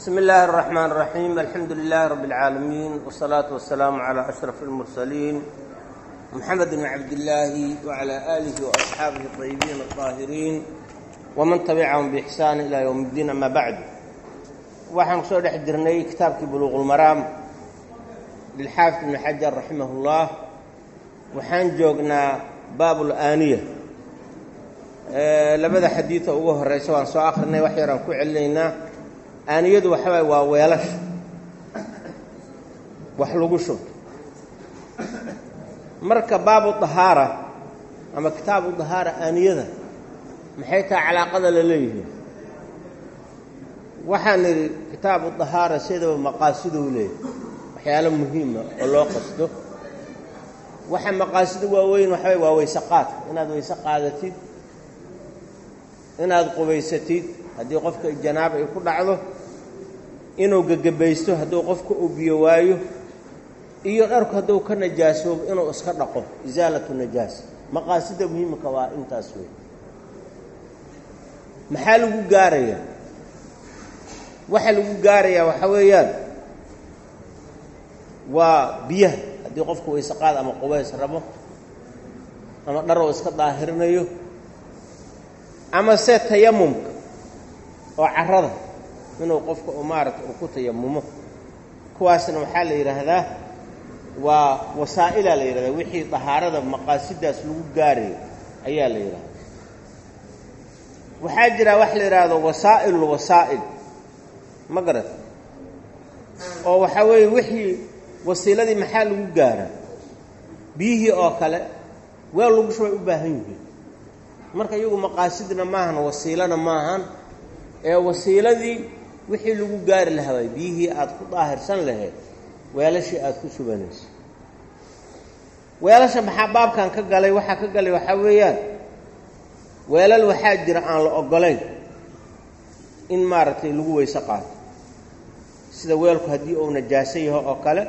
بسم الله الرحمن الرحيم الحمد لله رب العالمين والصلاة والسلام على أشرف المرسلين محمد بن عبد الله وعلى آله وأصحابه الطيبين الطاهرين ومن تبعهم بإحسان إلى يوم الدين أما بعد waxaan kusoo dhex jirnay kitaabkii buluuq ulmaraam lilxaafid ibni xajar raximah ullah waxaan joognaa baabul aaniya labada xadiida ugu horeysa waan soo akrinay wax yaraan ku celinaynaa aaniyadu waxa waay waa weelasha wax lagu shubto marka baabu dahaara ama kitaabu dahaara aaniyada maxay tahay calaaqada la leeyihiin waxaan nidhi kitaabu dahaara sidaba maqaasidou leeyahy waxyaalo muhiima oo loo qasto waxa maqaasida waaweyn waxaway waa weyse qaadka inaad weyse qaadatid inaad qubaysatid haddii qofka janaaba ay ku dhacdo inuu gegebaysto hadduu qofka uu biyo waayo iyo dharku hadduu ka najaasoobo inuu iska dhaqo isaalatu najaasa maqaasida muhiimka waa intaas wey maxaa lagu gaarayaa waxa lagu gaarayaa waxaa weeyaan waa biyaha haddii qofku weyse qaad ama qubays rabo ama dharoo iska daahirinayo ama se tayamumka oo carada inuu qofka u maarata uu ku tayamumo kuwaasna waxaa la yidhaahdaa waa wasaa'ilaa la yidhahdaa wixii dahaarada maqaasidaas lagu gaarayo ayaa la yidhahdaa waxaa jira wax la yidhaahdo wasaa'ilul wasaa'il ma garat oo waxaa weeye wixii wasiiladii maxaa lagu gaaraa biyihii oo kale weel lagu shubay u baahan yihiin marka iyagu maqaasidna maahan wasiilana maahan ee wasiiladii wixii lagu gaari lahaa waay biyihii aad ku daahirsan lahayd weelashii aad ku shubanayso weelasha maxaa baabkan ka galay waxaa ka galay waxaa weeyaan weelal waxaa jira aan la oggolayn in maaragtay lagu weyse qaato sida weelku haddii uu najaaso yaho oo kale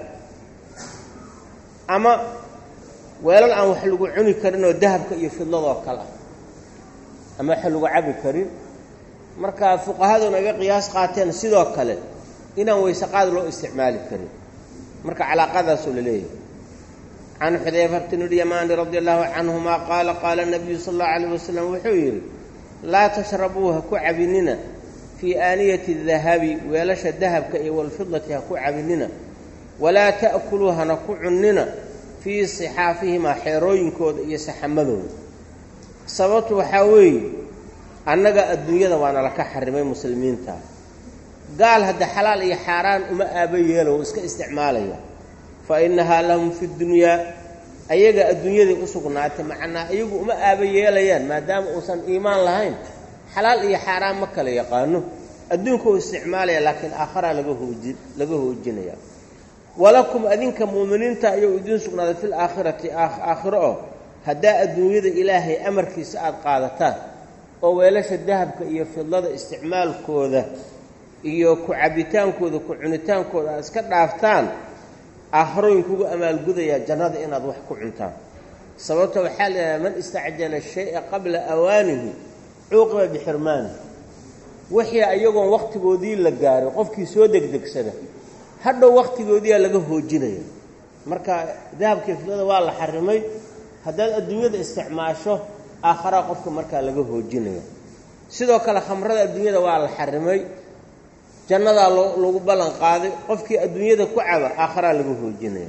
ama weelal aan wax lagu cuni karin oo dahabka iyo fidladoo kale ah ama waxa lagu cabi karin marka fuqahaduna iga qiyaas qaateen sidoo kale inaan weyse qaad loo isticmaali karin marka calaaqadaasoo la leeyahay can xudayfata bni lyamaani radi allahu canhuma qaala qaala nabiyu sal allahu alayh wasalam wuxuu yidhi laa tashrabuu ha ku cabinina fii aaniyati dahabi weelasha dahabka iyo walfidati ha ku cabinina walaa ta'kuluu hana ku cunnina fii sixaafihimaa xeerooyinkooda iyo saxamadooda sababtu waxaa weeye annaga adduunyada waana laka xarimay muslimiinta gaal hadda xalaal iyo xaaraan uma aaba yeelo wou iska isticmaalaya fa innahaa lahum fi dunyaa ayaga adduunyaday u sugnaatay macnaa iyagu uma aaba yeelayaan maadaama uusan iimaan lahayn xalaal iyo xaaraan ma kala yaqaano adduunka uu isticmaalaya laakiin aakharaa laga hooji laga hoojinaya walakum adinka mu'miniinta ayuu idiin sugnaaday fil aakhirati aakhiro oo haddaa adduunyada ilaahay amarkiisa aada qaadataan oo weelasha dahabka iyo fidlada isticmaalkooda iyo ku cabbitaankooda ku cunitaankooda aad iska dhaaftaan aakharooyinkugu amaalgudayaa jannada inaad wax ku cuntaan sababta waxaa la yidhaha man istacjala shaya qabla awaanihi cuuqiba bixirmaanihi wixii ayagoon wakhtigoodii la gaaray qofkii soo degdegsada hadhow wakhtigoodiiaa laga hoojinaya marka dahabkii fidlada waa la xarimay haddaad adduunyada isticmaasho aakharaa qofka markaa laga hoojinaya sidoo kale khamrada adduunyada waa la xarimay jannadaa lagu ballan qaaday qofkii adduunyada ku caba aakharaa laga hoojinaya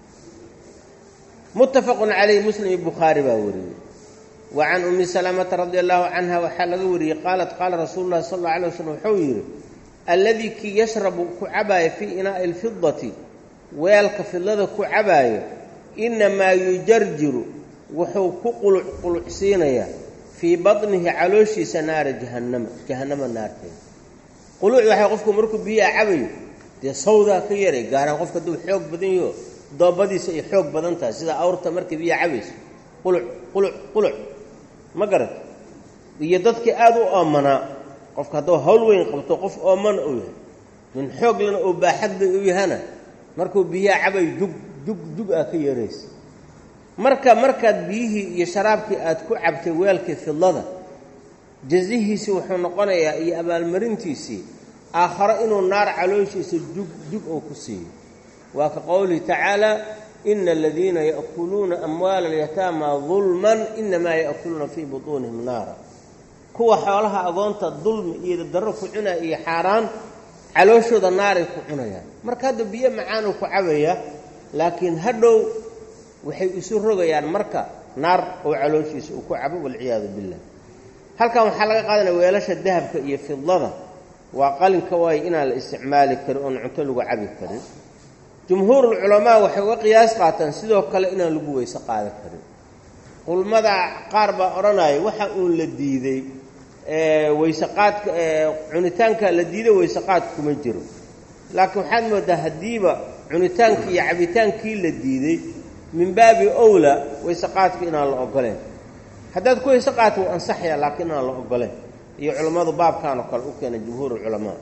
muttafaqun calayh muslim iyo bukhaari baa wariyey wa can ummi salamata radi allahu canha waxaa laga wariyey qaalat qaala rasuulu llahi sal alla alay waslm wuxuu yidhi alladii kii yashrabu ku cabaaya fii inaa'i alfidati weelka fidlada ku cabaayo innamaa yujarjiru wuxuu ku quluc qulucsiinayaa fii batnihi calooshiisa naara jahannama jahannama naarteeda quluc waxay qofku markuu biyaha cabayo dee sawdaa ka yaray gaaraan qofka hadduu xoog badan yaho doobadiisa ay xoog badan tahay sida awrta markay biyaha cabayso quluc quluc quluc ma garat iyo dadkii aada u oomanaa qofka hadduu hawl weyn qabto qof oomana uu yahay min xooglana oo baaxadla u yahana markuu biyaha cabayo jug jug jug aa ka yaraysa marka markaad biyihii iyo sharaabkii aad ku cabtay weelkii fidlada jazihiisii wuxuu noqonayaa iyo abaalmarintiisii aakharo inuu naar calooshiisa jug jug oo ku siiyo waa ka qowlihi tacaala ina aladiina ya'kuluuna amwaala alyataama dulman inamaa ya'kuluuna fii butuunihim naara kuwa xoolaha agoonta dulmi iyo darro ku cunaya iyo xaaraan calooshooda naaray ku cunayaan marka hadda biyo macaanuu ku cabaya laakiin hadhow waxay isu rogayaan marka naar oo calooshiisa uu ku cabo walciyaadu billah halkan waxaa laga qaadanaya weelasha dahabka iyo fidlada waa qalinka waayo inaan la isticmaali karin oon cunto lagu cabi karin jumhuurulculamaa waxay uga qiyaas qaataan sidoo kale inaan lagu weyse qaadan karin qulmada qaar baa odhanaya waxa uun la diiday weyseqaadka cunitaanka la diiday weyseqaadka kuma jiro laakiin waxaad moodaa haddiiba cunitaankii iyo cabitaankii la diiday min baabi owla weyseqaadka inaan la ogoleen haddaad ku weyse qaadka wuu ansaxaya laakiin inaan la ogoleen iyo culammadu baabkan oo kale u keena jumhuur culamaa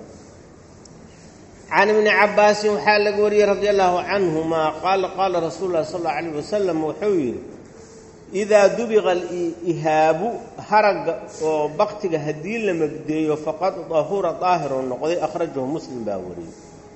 can ibni cabaasin waxaa laga wariyey radi allahu canhuma qaala qaala rasuulu lahi sal alla alayh wasalam wuxuu yidhi idaa dubiqa alihaabu haragga oo baktiga haddii la magdeeyo faqad dahura daahiroo noqday akhrajahu muslim baa wariyey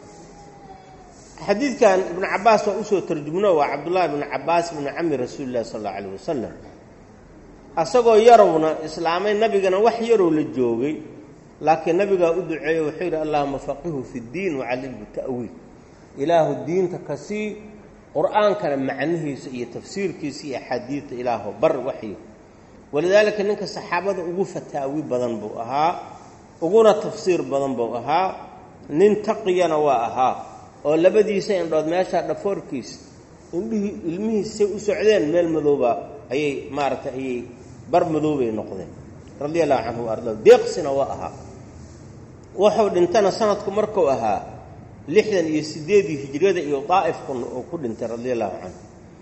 xadiidkan ibnu cabaas waa usoo tarjumno waa cabdullahi ibnu cabaas ibnu cami rasuuli llahi sal alla alayh wasalam asagoo yarowna islaamay nabigana wax yarow la joogay laakiin nabigaa u duceeyo wuxuu yidhi allahuma faqihu fi ddiin wacallimhu ta'wiil ilaahu diinta ka sii qur-aankana macnihiisa iyo tafsiirkiisa iyo axaadiidta ilaahu bar waxyi walidaalika ninka saxaabada ugu fataawi badan buu ahaa uguna tafsiir badan buu ahaa nin taqiyana waa ahaa oo labadiisa indhood meeshaa dhafoorkiisa indhihii ilmihiisay u socdeen meel madooba ayay maaragtay ayay bar madoobay noqdeen radia allahu canhu wa arda deeqsina waa ahaa wuxuu dhintana sanadku markuu ahaa lixdan iyo sideedii hijriyada iyo daa'ifku uu ku dhintay radia allahu canhu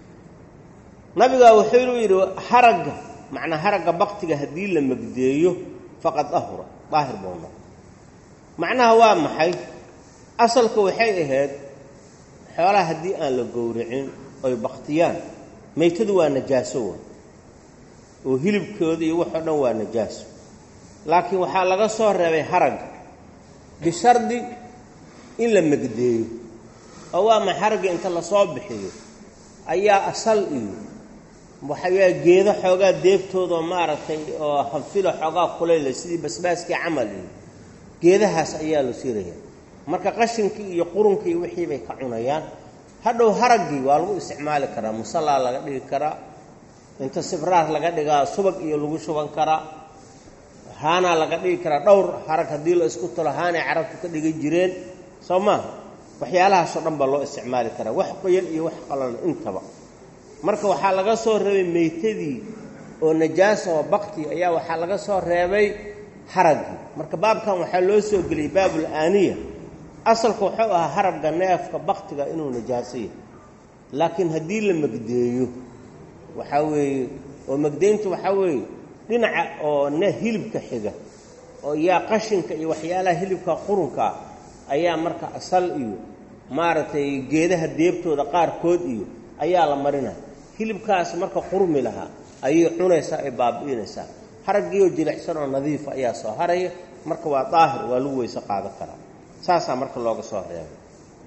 nabigaa wuxuu yidhi haragga macnaa haragga baktiga haddii la magdeeyo faqad ahura daahir buu noqo macnaha waa maxay asalka waxay ahayd xoolaha haddii aan la gowracin oy baktiyaan maytadu waa najaaso wa oo hilibkooda iyo waxoo dhan waa najaaso laakiin waxaa laga soo reebay haragga bishardi in la megdeeyo oo waa ma haragga inta lasoo bixiyo ayaa asal iyo waxayaa geedo xoogaa deebtoodaoo maaragtay oo hanfilo xoogaa kulayla sidii basbaaskii camal iyo geedahaas ayaa la siiraya marka qashinkii iyo qurunkii iyo wixii bay ka cunayaan hadhow haraggii waa lagu isticmaali karaa musallaa laga dhigi karaa inta sibraar laga dhigaa subag iyo lagu shuban karaa haanaa laga dhigi karaa dhowr harag haddii la isku talo haanay carabtu ka dhigi jireen soo maaha waxyaalahaasoo dhan baa loo isticmaali karaa wax qoyan iyo wax qalalan intaba marka waxaa laga soo reebay meytadii oo najaasa oo bakti ayaa waxaa laga soo reebay haraggii marka baabkan waxaa loo soo geliyey baabul aaniya asalku wuxuu ahaa haragga neefka baktiga inuu najaaso yahay laakiin haddii la megdeeyo waxaa weeye oo megdeyntu waxaa weeye dhinaca oo ne hilibka xiga oo yaa qashinka iyo waxyaalaha hilibka qurunkaa ayaa marka asal iyo maaragtay geedaha deebtooda qaarkood iyo ayaa la marinaya hilibkaas marka qurmi lahaa ayay cunaysaa ay baabi'inaysaa haraggiioo jilicsan oo nadiifa ayaa soo haraya marka waa daahir waa lagu weyse qaadan karaa saasaa marka looga soo reebay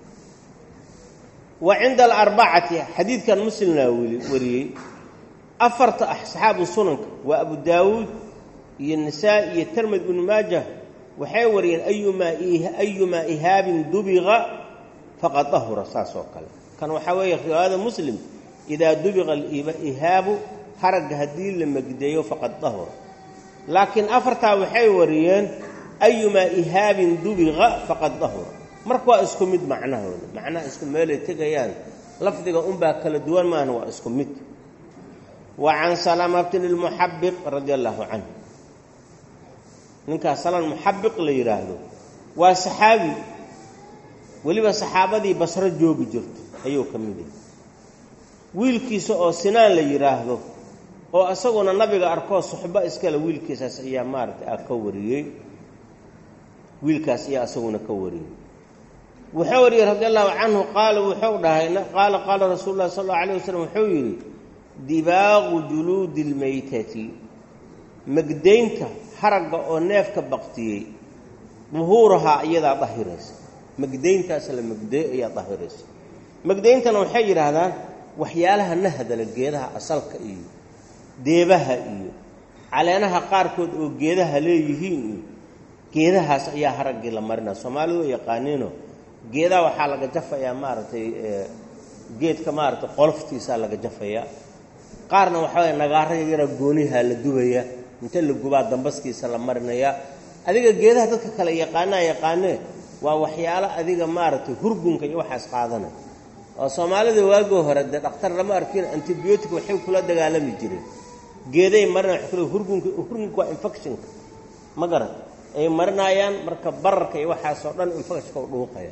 wa cinda alarbacati xadiidkan muslimnaa wariyey afarta asxaabu sunanka waa abu daawuud iyo nisaa iyo termed ibnu maajah waxay wariyeen ayumaa ayumaa ihaabin dubiqa faqad dahura saas oo kale kan waxaa weeye riwaayada muslim idaa dubiqa ihaabu haragga haddii la megdeeyo faqad dahura laakiin afartaa waxay wariyeen ayumaa ihaabin dubiqa faqad dahura marka waa isku mid macnahooda macnaha isku meelay tegayaan lafdiga unbaa kala duwan maahna waa isku mid wa can salama bni lmuxabiq radia allaahu canhu ninkaas salan muxabiq la yidhaahdo waa saxaabi weliba saxaabadii basro joogi jirto ayuu ka mid yahay wiilkiisa oo sinaan la yidhaahdo oo isaguna nabiga arkoo suxbo iskale wiilkiisaas ayaa maaragtay a ka wariyey wiilkaas ayaa isaguna ka wariyey wuxuu wariyey radi allahu canhu qaala wuxuu dhahay qaala qaala rasuulu llahi sal allau alayh wasalam wuxuu yidhi dibaaqu juluudi lmaytati megdaynta haragga oo neefka baktiyey duhuurahaa iyadaa dahiraysa magdayntaas la magdeeyo ayaa dahiraysa magdayntana waxay yidhaahdaan waxyaalaha nahadala geedaha asalka iyo deebaha iyo caleenaha qaarkood oo geedaha leeyihiin iyo geedahaas ayaa haraggii la marinaa soomaalidu oo yaqaaniino geedaha waxaa laga jafayaa maaragtay geedka maaragtay qoloftiisaa laga jafayaa qaarna waxaa waye nagaara yaraa goonihaa la dubaya inta la gubaa dambaskiisa la marinayaa adiga geedaha dadka kale yaqaanaa yaqaanee waa waxyaalo adiga maaragtay hurgunka iyo waxaas qaadanay oo soomaalida waagii hore dee dhakhtar lama arkin antibiyootic waxay kula dagaalami jireen geeday marina wa kule hurgunka hurgunka waa infectionka ma garan ay marinaayaan marka bararka iyo waxaasoo dhan infectionka u dhuuqaya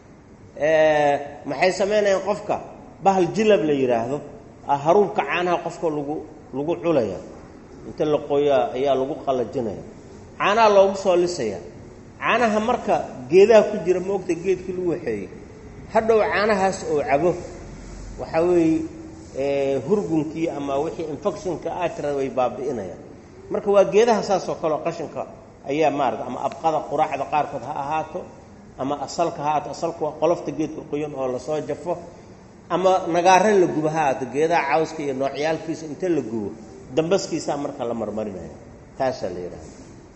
maxay samaynayaan qofka bahal jilab la yidhaahdo haruubka caanaha qofka lagu lagu culaya inta la qoyaa ayaa lagu qalajinaya caanaha loogu soo lisaya caanaha marka geedaha ku jira ma ogta geedkii lagu waxeeyey hadhow caanahaas oo cabo waxaa weeye hurgunkii ama wixii infectionka aatira way baabi'inayaan marka waa geedaha saas oo kale oo qashinka ayaa maarata ama abqada quraacda qaarkood ha ahaato ama asalka ha ahaato asalka waa qolofta geedka qoyan oo lasoo jafo ama nagaare la gubo ha ahaato geedaha cawska iyo noocyaalkiisa inta la gubo dambaskiisaa marka la marmarinaya taasaa la yidhahda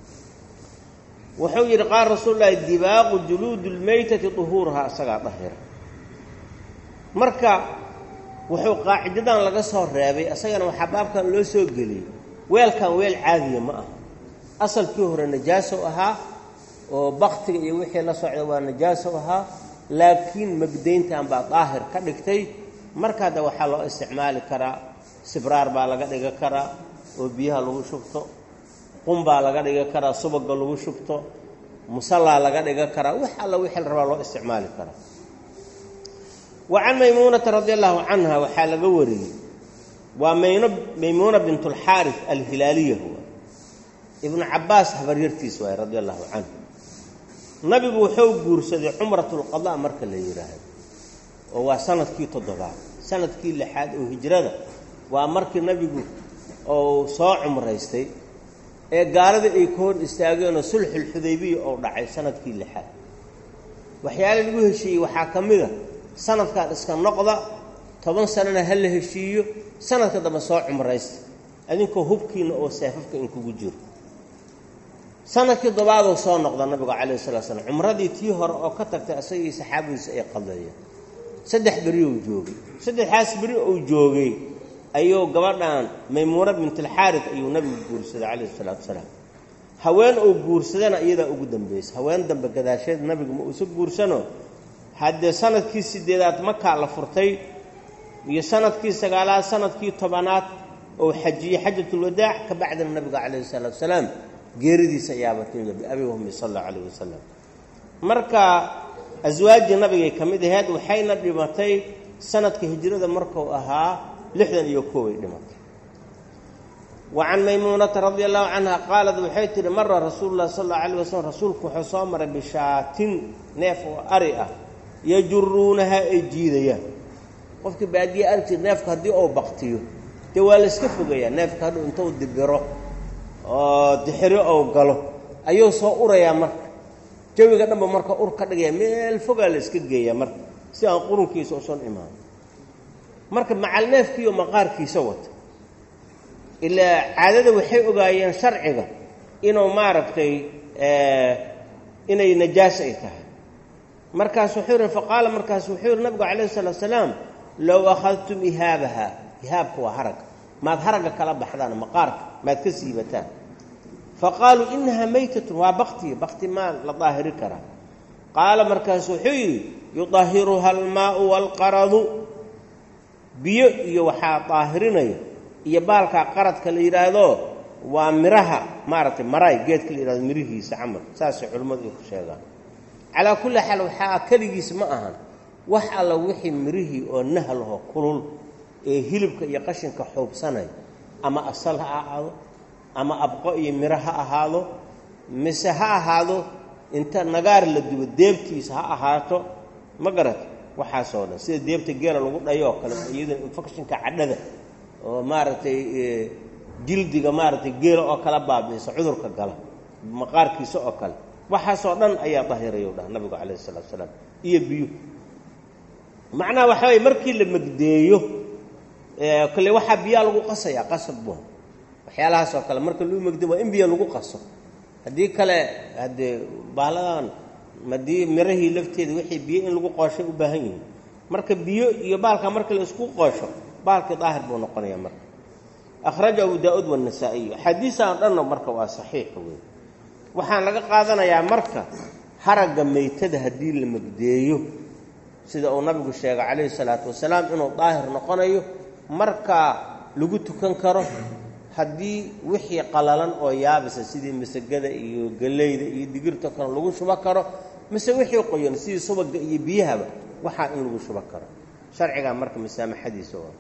wuxuu yidhi qaal rasuul lahi dibaaqu juluudi lmaytati duhuuruhaa isagaa dahira marka wuxuu qaacidadan laga soo reebay isagana waxaa baabkan loo soo geliyey weelkan weel caadiya ma aha asalkii hore najaasow ahaa oo baktiga iyo wixii la socda waa najaasow ahaa laakiin magdayntan baa daahir ka dhigtay markaada waxaa loo isticmaali karaa sibraar baa laga dhiga karaa oo biyaha lagu shubto qun baa laga dhiga karaa subaga lagu shubto musallaa laga dhiga karaa wax alla wixii la rabaa loo isticmaali karaa wa can maymuunata radi allahu canha waxaa laga wariyey waa mayno maymuuna bint alxaaris alhilaaliya huwa ibnu cabaas habaryartiis waay radi allahu canhu nabigu wuxuu guursaday cumratulqada marka la yidhaahdo oo waa sanadkii toddobaad sanadkii lixaad oo hijrada waa markii nabigu uu soo cumraystay ee gaalada ay ka hor istaageenoo sulxulxudaybiya oo dhacay sanadkii lixaad waxyaala lagu heshiiyey waxaa ka mid a sanadkan iska noqda toban sanana ha la heshiiyo sanadka dambe soo cumraysta adinkoo hubkiina oo seefafka inkugu jiro sanadkii dobaaduu soo noqda nabigu calayhi salatu slam cumradii tii hore oo ka tagtay isagii saxaabadiisa ay qadeeyeen saddex beri uu joogay saddexaas beri uu joogay ayuu gabadhan maymuuna bintalxaarid ayuu nabigu guursaday calayhi salaatu wasalaam haween uu guursadana iyadaa ugu dambaysay haween dambe gadaasheed nabigu ma uusa guursano haddee sanadkii sideedaad makaa la furtay iyo sanadkii sagaalaad sanadkii tobanaad ou xajiyey xajatulwadaac ka bacdina nabiga calayhi salaatu wasalaam geeridiisa ayaaba timida biabi wahmi sal allahu calayh wasalam marka aswaajii nabigay ka mid aheyd waxayna dhimatay sanadka hijrada markuu ahaa lixdan iyo koobay dhimatay wa can maymuunata radia allahu canha qaalad waxay tihi mara rasuulu llahi sal allau alayh wasalam rasuulku wuxuu soo maray bishaatin neef oo ari ah yajuruunaha ay jiidayaan qofkii baadiye arki jir neefka haddii uu baktiyo dee waa la iska fogayaa neefka hadhuu intuu dibiro oo dixiro ou galo ayuu soo urayaa marka jawiga dhanba marka ur ka dhigaya meel fogaa la iska geeyaa marka si aan qurunkiisa usan imaan marka macal neefkiiyo maqaarkiisa wata ilaa caadada waxay ogaayeen sharciga inuu maaragtay inay najaas ay tahay markaas wuxuu yihi faqaala markaas wuxuu yihi nabigu calayhi salaatu salaam low akhadtum ihaabaha ihaabka waa haragga maad haragga kala baxdaan maqaarka maad ka siibataan faqaaluu inahaa maytatun waa bakti bakti maa la daahiri karaa qaala markaas wuxuu yidhi yudahiruha almaau waalqaradu biyo iyo waxaa daahirinaya iyo baalkaa qaradka la yidhaahdo waa miraha maaragtay maraay geedka la yidhahdo mirihiisa camal saasay culimmadu ay ku sheegaan calaa kulli xaal waxaa keligiis ma ahan wax alla wixii mirihii oo nahlaho kulul ee hilibka iyo qashinka xuubsanaya ama asal ha ahaado ama abqo iyo miro ha ahaado mise ha ahaado inta nagaar la dubo deebtiisa ha ahaato ma garat waxaasoo dhan sida deebta geela lagu dhayo oo kale iyaduna infectionka cadhada oo maaragtay jildiga maaragtay geela oo kala baabi'isa cudurka gala maqaarkiisa oo kale waxaasoo dhan ayaa dahirayu dhaha nabigu calayhi salatu salaam iyo biyo macnaha waxa weye markii la megdeeyo kale waxaa biyaa lagu qasayaa qasab bu waxyaalahaas oo kale marka lagu megdeyo waa in biyo lagu qaso haddii kale haddee baaladan madii mirahii lafteeda wixii biyo in lagu qooshay u baahan yihiin marka biyo iyo baalka marka la isku qoosho baalkii daahir buu noqonaya marka akhraja abu daa-uud waanasaa'iyu axaadiisaan dhanna marka waa saxiix wey waxaan laga qaadanayaa marka haragga meytada haddii la megdeeyo sida uu nabigu sheegay calayhi salaatu wasalaam inuu daahir noqonayo markaa lagu tukan karo haddii wixii qalalan oo yaabisa sidii masagada iyo galleyda iyo digirta kale lagu shubo karo mise wixii qoyan sidii subaga iyo biyahaba waxaa in lagu shubo karo sharcigaa marka masaamaxadiisa oo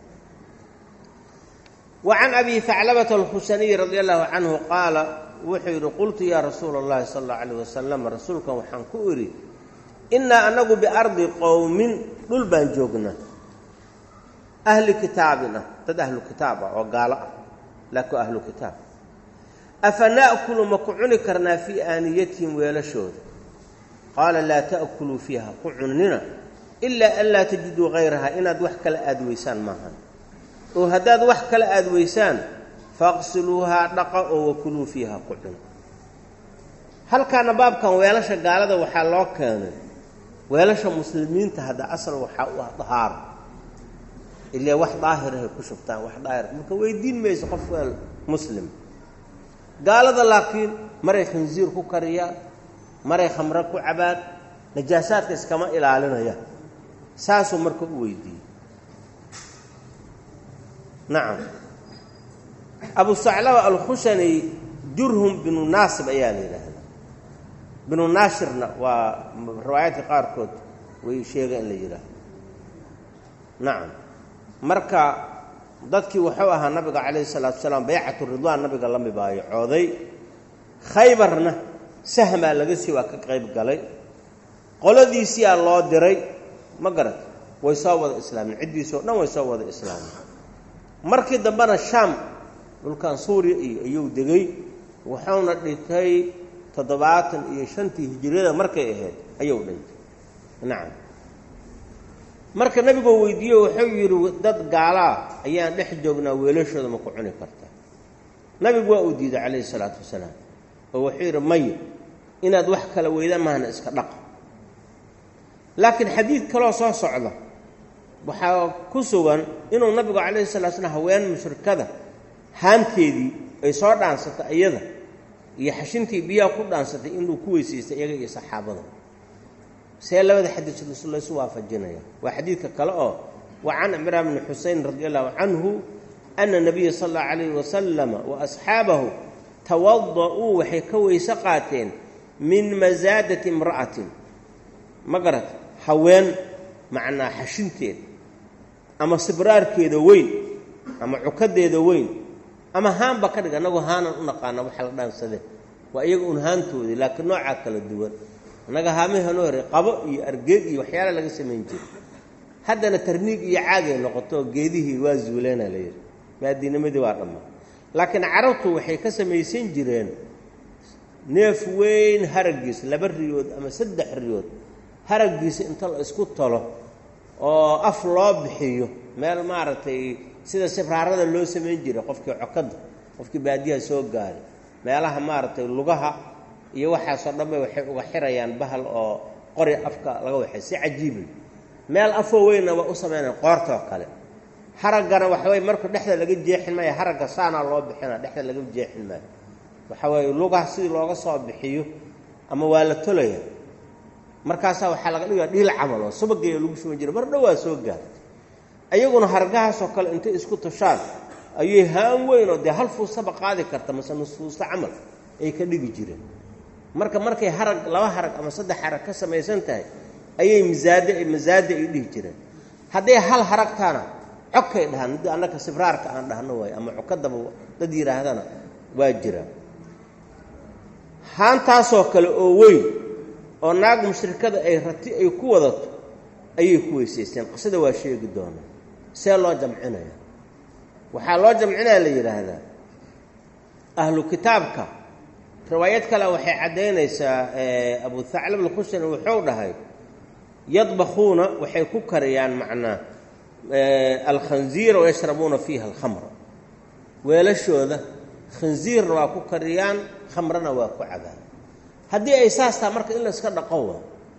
wa can abi faclabata alkhusaniyi radi allahu canhu qaala wuxuu yidhi qultu yaa rasuula allahi sala allahu calayh wasalam rasuulkan waxaan ku idhi innaa anagu biardi qowmin dhul baan joognaa ahli kitaabin ah dad ahlu kitaab ah oo gaalo ah laakiin ahlu kitaab afa na'kulu ma ku cuni karnaa fii aaniyatihim weelashooda qaala laa ta'kuluu fiiha ku cunina ilaa an laa tajiduu hayraha inaad wax kala aad weysaan maahan oo haddaad wax kala aad weysaan faqsiluuhaa dhaqa oo wakuluu fiiha ku cuna halkaana baabkan weelasha gaalada waxaa loo keenay weelasha muslimiinta hadda asal waxaa u ah dahaaro ilaa wax daahirahay ku shubtaan wax daahir marka weydiin mayso qof weel muslim gaalada laakiin maray khinsiir ku kariyaan maray khamro ku cabaan najaasaadka iskama ilaalinayaan saasuu marka u weydiiyey nacam abu saclaba alkhushani jurhum binu naasib ayaa la yidhaahdaa binu naashirna waa riwaayaadka qaarkood way sheega in la yidhaahdo nacam marka dadkii wuxuu ahaa nabiga calayhi salaatu wasalaam baycatu ridwaan nabiga la mibaayacooday khaybarna sahmaa laga sii waa ka qayb galay qoladiisiyaa loo diray ma garat way soo wada islaameen ciddiisoo dhan way soo wada islaameen markii dambena shaam dhulkan suuriya iyo ayuu degay wuxuuna dhintay toddobaatan iyo shantii hijiriyada markay ahayd ayuu dhintay nacam marka nabigoo weydiiye wuxuu yidhi dad gaalaa ayaan dhex joognaa weelashooda ma ku cuni kartaa nabigu waa uu diiday calayhi salaatu wasalaam oo wuxuu yidhi maya inaad wax kala weyda maahna iska dhaqa laakiin xadiid kaloo soo socda waxaa ku sugan inuu nabigu calayhi salatu slam haween mushrikada haanteedii ay soo dhaansatay iyada iyo xashintii biyaha ku dhaansatay inuu ku weysaystay iyaga iyo saxaabada see labada xadiis laysu waafajinaya waa xadiidka kale oo wa can cimraan bni xuseyn radi allahu canhu ana nabiya sala allahu calayhi wasalama wa asxaabahu tawada-uu waxay ka weyse qaateen min masaadati imra'atin ma garat haween macnaa xashinteeda ama sibraarkeeda weyn ama cukadeeda weyn ama haanba ka dhig annagu haanan u naqaana waxa la dhaansade waa iyaga un haantoodii laakiin noocaa kala duwan annaga haamihano hore qabo iyo argeed iyo waxyaala laga samayn jiray haddana tarniig iyo caagay noqoto geedihii waa zuuleena la yidhi maadiinimadii waa dhammaa laakiin carabtu waxay ka samaysan jireen neef weyn haraggiisa laba riyood ama saddex riyood haraggiisa inta la isku talo oo af loo bixiyo meel maaragtay sida sibraarada loo samayn jiray qofkii cokadda qofkii baadiyaha soo gaaray meelaha maaragtay lugaha iyo waxaasoo dhanba waxay uga xirayaan bahal oo qori afka laga waxay si cajiibay meel afoo weynna waa u samaynayan qoortoo kale haraggana waxaweye marka dhexda laga jeexin maayo haragga saanaa loo bixina dhexda laga jeexin maayo waxa weeye lugaha sidii looga soo bixiyo ama waa la tolaya markaasaa waxaa laga dhigaya dhiil camal oo subageeya lagu shuban jiray mar dhowaa soo gaartay ayaguna hargahaasoo kale intay isku tushaan ayay haan weyn oo dee hal fuusaba qaadi karta mase nus fuusta camal ay ka dhigi jireen marka markay harag laba harag ama saddex harag ka samaysan tahay ayay misaade masaade ay dhihi jireen hadday hal haragtaana codkay dhahaan mid annaka sibraarka aan dhahno waay ama cokadaba dad yidhaahdana waa jiraan haantaasoo kale oo weyn oo naag mushrikada ay rati ay ku wadato ayay ku weysaysteen qisada waa sheegi doonaa see loo jamcinaya waxaa loo jamcinaya la yidhaahdaa ahlu kitaabka riwaayad kale waxay caddaynaysaa abu thaclab alkhusani wuxuu dhahay yadbakuuna waxay ku kariyaan macnaa alkhanziira wayashrabuuna fiiha alkhamra weelashooda khanziirna waa ku kariyaan khamrana waa ku cabaan haddii ay saas taha marka in la iska dhaqo waa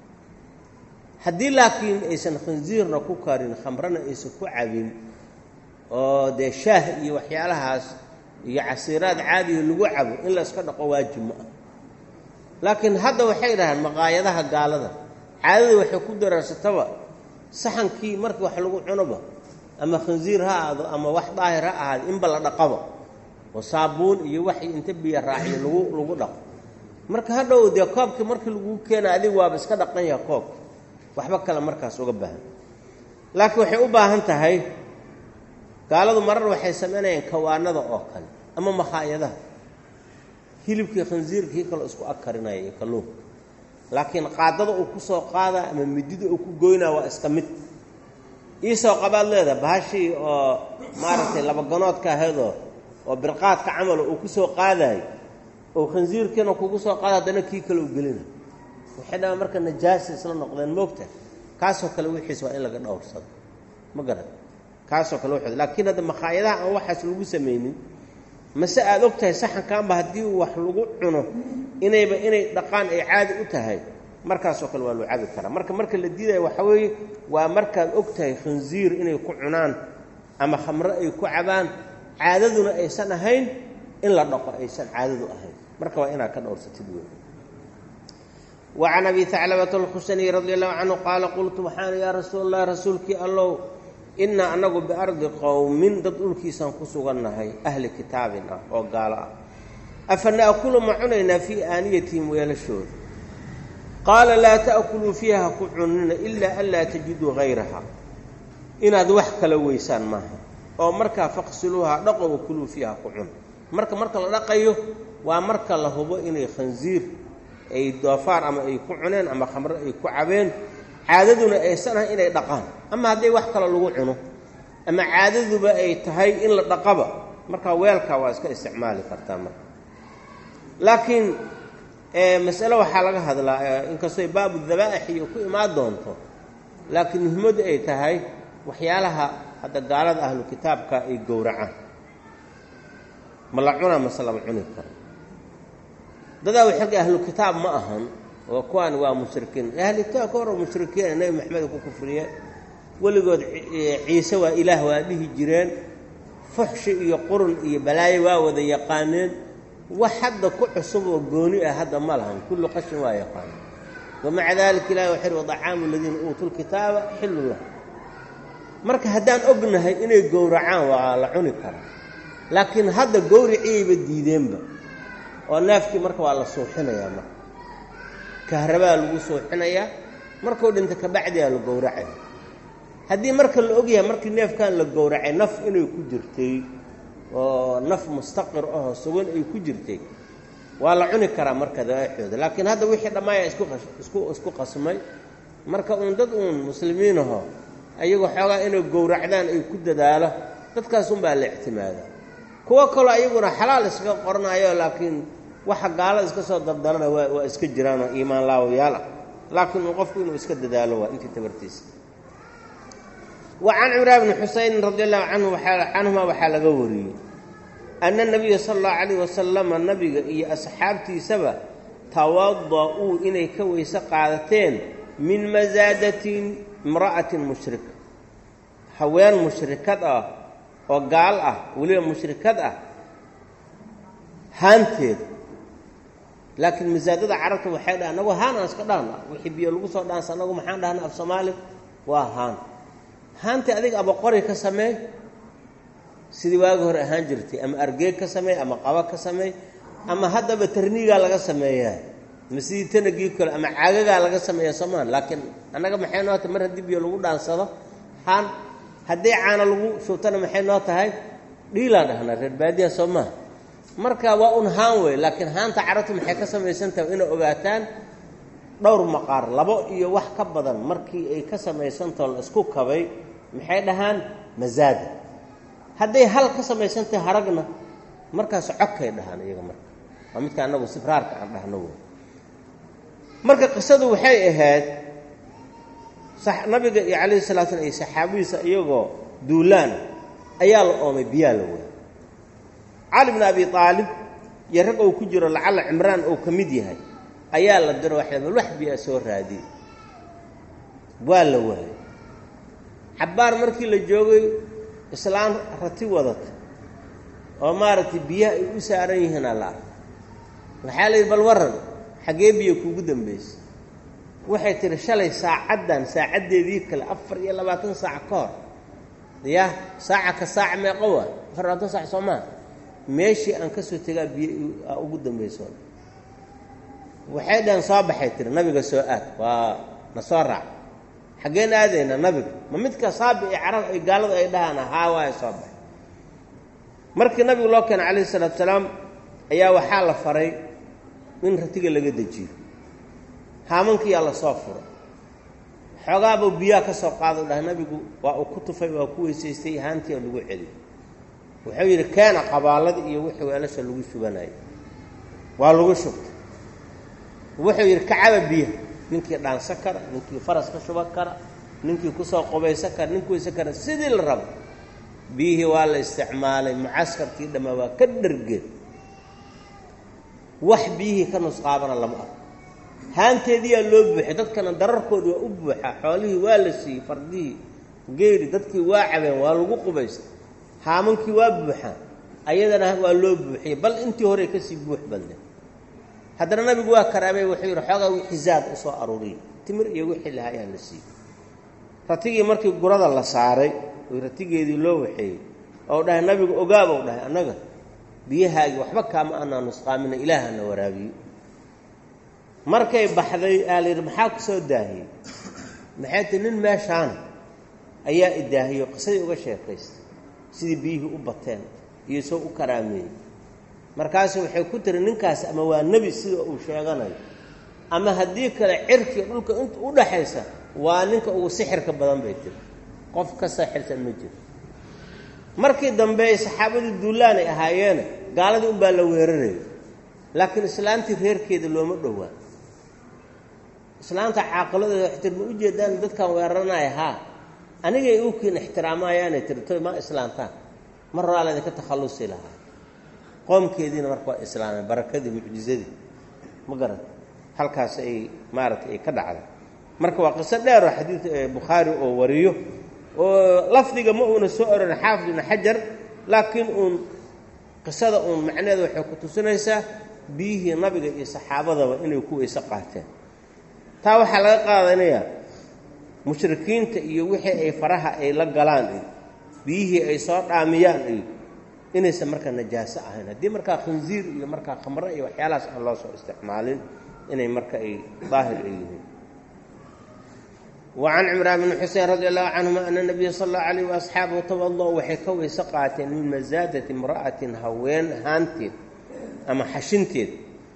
haddii laakiin aysan khanziirna ku karin khamrana aysan ku cabin oo dee shaah iyo waxyaalahaas iyo casiiraad caadiga lagu cabo in la iska dhaqo waajib ma ah laakiin hadda waxay dhahaan maqaayadaha gaalada caadada waxay ku daraarsataba saxankii markii wax lagu cunoba ama khanziir ha aado ama wax daahir ha ahaado inba la dhaqaba oo saabuun iyo wax inta biyo raaciyo lagu lagu dhaqo marka hadhow dee koobkii markii laguu keena adigu waaba iska dhaqan yaha koobka waxba kale markaas uga baahan laakiin waxay u baahan tahay gaaladu marar waxay samaynayaan kawaanada oo kale ama makhaayadaha hilibkii khansiirkii kaloo isku ag karinaya iyo kalluunka laakiin qaadada uu ku soo qaadaa ama midida uu ku goynaa waa iska mid iisoo qabaad leedaha bahashii oo maaragtay labaganoodka ahaydoo oo birqaadka camalo uu ku soo qaadaayo oo khansiirkiina kugu soo qaada haddana kii kale u gelina waxay dhamaan marka najaasa isla noqdeen moogta kaasoo kale wixiis waa in laga dhowrsado ma garan kaasoo kale wuxuu laakiin hadda makhaayadaha aan waxaas lagu samaynin mase aada og tahay saxankaanba haddii wax lagu cuno inayba inay dhaqaan ay caadi u tahay markaasoo kale waa loo cabi karaa marka marka la diidaya waxaa weeye waa markaad og tahay khansiir inay ku cunaan ama khamro ay ku cabaan caadaduna aysan ahayn in la dhaqo aysan caadadu ahayn marka waa inaad ka dhowrsatid wey wacan abi haclabata alkhusaniy radi allahu canhu qaala qultu waxaan yaa rasuul allah rasuulkii allow innaa annagu biardi qowmin dad dhulkiisaan ku sugannahay ahli kitaabin ah oo gaalo ah afa na'kulu ma cunaynaa fii aaniyatihim weelashooda qaala laa ta'kuluu fiiha ha ku cunina ilaa an laa tajiduu hayraha inaad wax kala weysaan maaha oo markaa faqsiluuha dhaqo wakuluu fiiha ku cun marka marka la dhaqayo waa marka la hubo inay khansiir ay doofaar ama ay ku cuneen ama khamro ay ku cabeen caadaduna aysan ahay inay dhaqaan ama hadday wax kale lagu cuno ama caadaduba ay tahay in la dhaqaba markaa weelkaa waa iska isticmaali kartaa marka laakiin masale waxaa laga hadlaa inkastoo baabu dabaa'ix iyo ku imaan doonto laakiin muhimaddu ay tahay waxyaalaha hadda gaalada ahlu kitaabka ay gowracaan ma la cunaa mase lama cuni karo dadaa waxoga ahlu kitaab ma ahan oo kuwaan waa mushrikiin ahlu kitaab ka hor mushrikiina nebi maxamed ku kufriyeen weligood ciise waa ilaah waa dhihi jireen fuxshi iyo qurun iyo balaayo waa wada yaqaaneen wax hadda ku cusub oo gooni ah hadda ma lahan kullu qashin waa yaqaan wamaca dalika ilahi waxay hi wadacaamu aladiina uutuu lkitaaba xillu lah marka haddaan ognahay inay gowracaan waa la cuni karaa laakiin hadda gowriciiyayba diideenba oo neefkii marka waa la suuxinayaa marka kahrabaa lagu suuxinayaa markuu dhinta kabacdiyaa la gowracaya haddii marka la ogyahay markii neefkan la gowracay naf inay ku jirtay oo naf mustaqir ahoo sugan ay ku jirtay waa la cuni karaa marka dabaixooda laakiin hadda wixii dhammaaya isku isku isku qasmay marka uun dad uun muslimiin aho ayagoo xoogaa inay gowracdaan ay ku dadaalo dadkaas unbaa la ictimaadaa kuwo kaloo ayaguna xalaal iskaga qoranayo laakiin waxa gaalada iska soo dardalana waa waa iska jiraanoo iimaan laawayaal ah laakiin uu qofku inuu iska dadaalo waa intii tabartiisa wa can cimraan bni xusaynin radi allahu canhu waaa canhuma waxaa laga wariyey anna nabiya sala allahu calayh wasalama nabiga iyo asxaabtiisaba tawada-uu inay ka weyse qaadateen min masaadatin imra'atin mushrika haween mushrikad ah oo gaal ah weliba mushrikad ah haanteeda laakiin masaadada carabta waxay dhaha anagu haan aan iska dhahna wixii biyo lagu soo dhaansa anagu maxaan dhahna af soomaali waa haan haantii adiga abaqori ka sameey sidii waagi hore ahaan jirtay ama argeeg ka sameey ama qaba ka sameey ama haddaba tarniigaa laga sameeyaa ama sidii tanagii kale ama caagagaa laga sameeya soomaan laakiin annaga maxay noo tahay mar haddii biyo lagu dhaansado haan haddii caano lagu shubtana maxay noo tahay dhiilaan dhahnaa reer baadiya soo maaha marka waa un haan wey laakiin haanta carabtu maxay ka samaysan tahay inay ogaataan dhowr maqaar labo iyo wax ka badan markii ay ka samaysantao la isku kabay maxay dhahaan masaada hadday hal ka samaysantahay haragna markaas codkay dhahaan iyaga marka waa midka annagu sibraarka aan dhahno wey marka qisadu waxay ahayd nabiga iyo calayhi salatu slam iyo saxaabadiisa iyagoo duulaan ayaa la oomay biyaa la waayay cali bn abi aalib iyo rag ou ku jiro lacalla cimraan ou ka mid yahay ayaa la diro waxay bal wax biyaa soo raadiye waa la waayay cabbaar markii la joogay islaan rati wadata oo maaragtay biyaha ay u saaran yihiin alla ark waxaa la yidhi bal warran xaggee biyo kuugu dambaysay waxay tihi shalay saacaddan saacaddeedii kale afar iyo labaatan saac ka hor ya saaca ka saaca meeqo waa afar labaatan saac soo maa meeshii aan ka soo tegaa biyo ugu dambayso waxay dhaheen soo baxay tiri nabiga soo aad waa na soo raac xaggeen aadayna nabiga ma midka saabi ee carab ay gaaladu ay dhahaan haa waaya soo baxay markii nabigu loo keenay calayhi salaatu salaam ayaa waxaa la faray in ratiga laga dejiyo haamankiyaa la soo furo xoogaabuu biyaha ka soo qaado dhaha nabigu waa uu ku tufay waa ku weysaystay haantii oo lagu celiyo wuxuu yidhi keena qabaalada iyo wixii weelasha lagu shubanayay waa lagu shubtay wuxuu yidhi kacaba biyaha ninkii dhaansan kara ninkii faras ka shuban kara ninkii kusoo qubaysan kara ninkii weysan kara sidii la rabo biyihii waa la isticmaalay mucaskarkii dhammaa waa ka dhargeen wax biyihii ka nusqaabana lama arko haanteediyaa loo buuxay dadkana dararkoodi waa u buuxaa xoolihii waa la siiyey fardihii geeri dadkii waa cabeen waa lagu qubaystay haamankii waa buuxaan ayadana waa loo buuxiyey bal intii horey kasii buux badnay haddana nabigu waa karaamay wuxuu yidhi xoogaa wixii zaad u soo aruuriyey timir iyo wixii lahaa ayaa la siiyey ratigii markii gurada la saaray oy ratigeedii loo waxeeyey ou dhahay nabigu ogaabou dhahay annaga biyahaagii waxba kaama anaa nusqaamina ilaahana waraabiyey markay baxday aa la yidhi maxaa ku soo daahiyey maxay tii nin meeshaana ayaa idaahiyo qisadii uga sheekaystay sidii biyihii u bateen iyo soo u karaameeyey markaasu waxay ku tiri ninkaas ama waa nebi sida uu sheeganayo ama haddii kale cirkiga dhulka inta u dhaxaysa waa ninka ugu sixirka badan bay tiri qof ka saaxirsan ma jiro markii dambe ay saxaabadii duulaan ay ahaayeene gaaladii unbaa la weerarayay laakiin islaantii reerkeeda looma dhowaa islaanta caaqiladeeda waxay tiri ma u jeedaan dadkan weeraranaya haa anigay ukiin ixtiraamayaanay tiri toy ma islaantaan mar horaa laydinka takhallusi lahaa qoomkeediina marka waa islaamay barakadii mucjizadii ma garan halkaas ay maaragtay ay ka dhacday marka waa qiso dheeroo xadiid bukhaari oo wariyo oo lafdiga ma uuna soo oran xaafid ibnu xajar laakiin uun qisada uun macnaheeda waxay ku tusinaysaa biyihii nabiga iyo saxaabadaba inay ku weyse qaateen taa waxaa laga qaadanayaa mushrikiinta iyo wixii ay faraha ay la galaan iyo biyihii ay soo dhaamiyaan iyo inaysan markaa najaaso ahayn haddii markaa khinziir iyo markaa khamre iyo waxyaalahaas aan loo soo isticmaalin inay marka ay daahir ay yihiin wa can cimraan bni xusein radi allahu canhuma ana nabiya sal allahu alayh waasxaabahu tawado waxay ka weyse qaateen min masaadati imra'atin haween haanteed ama xashinteed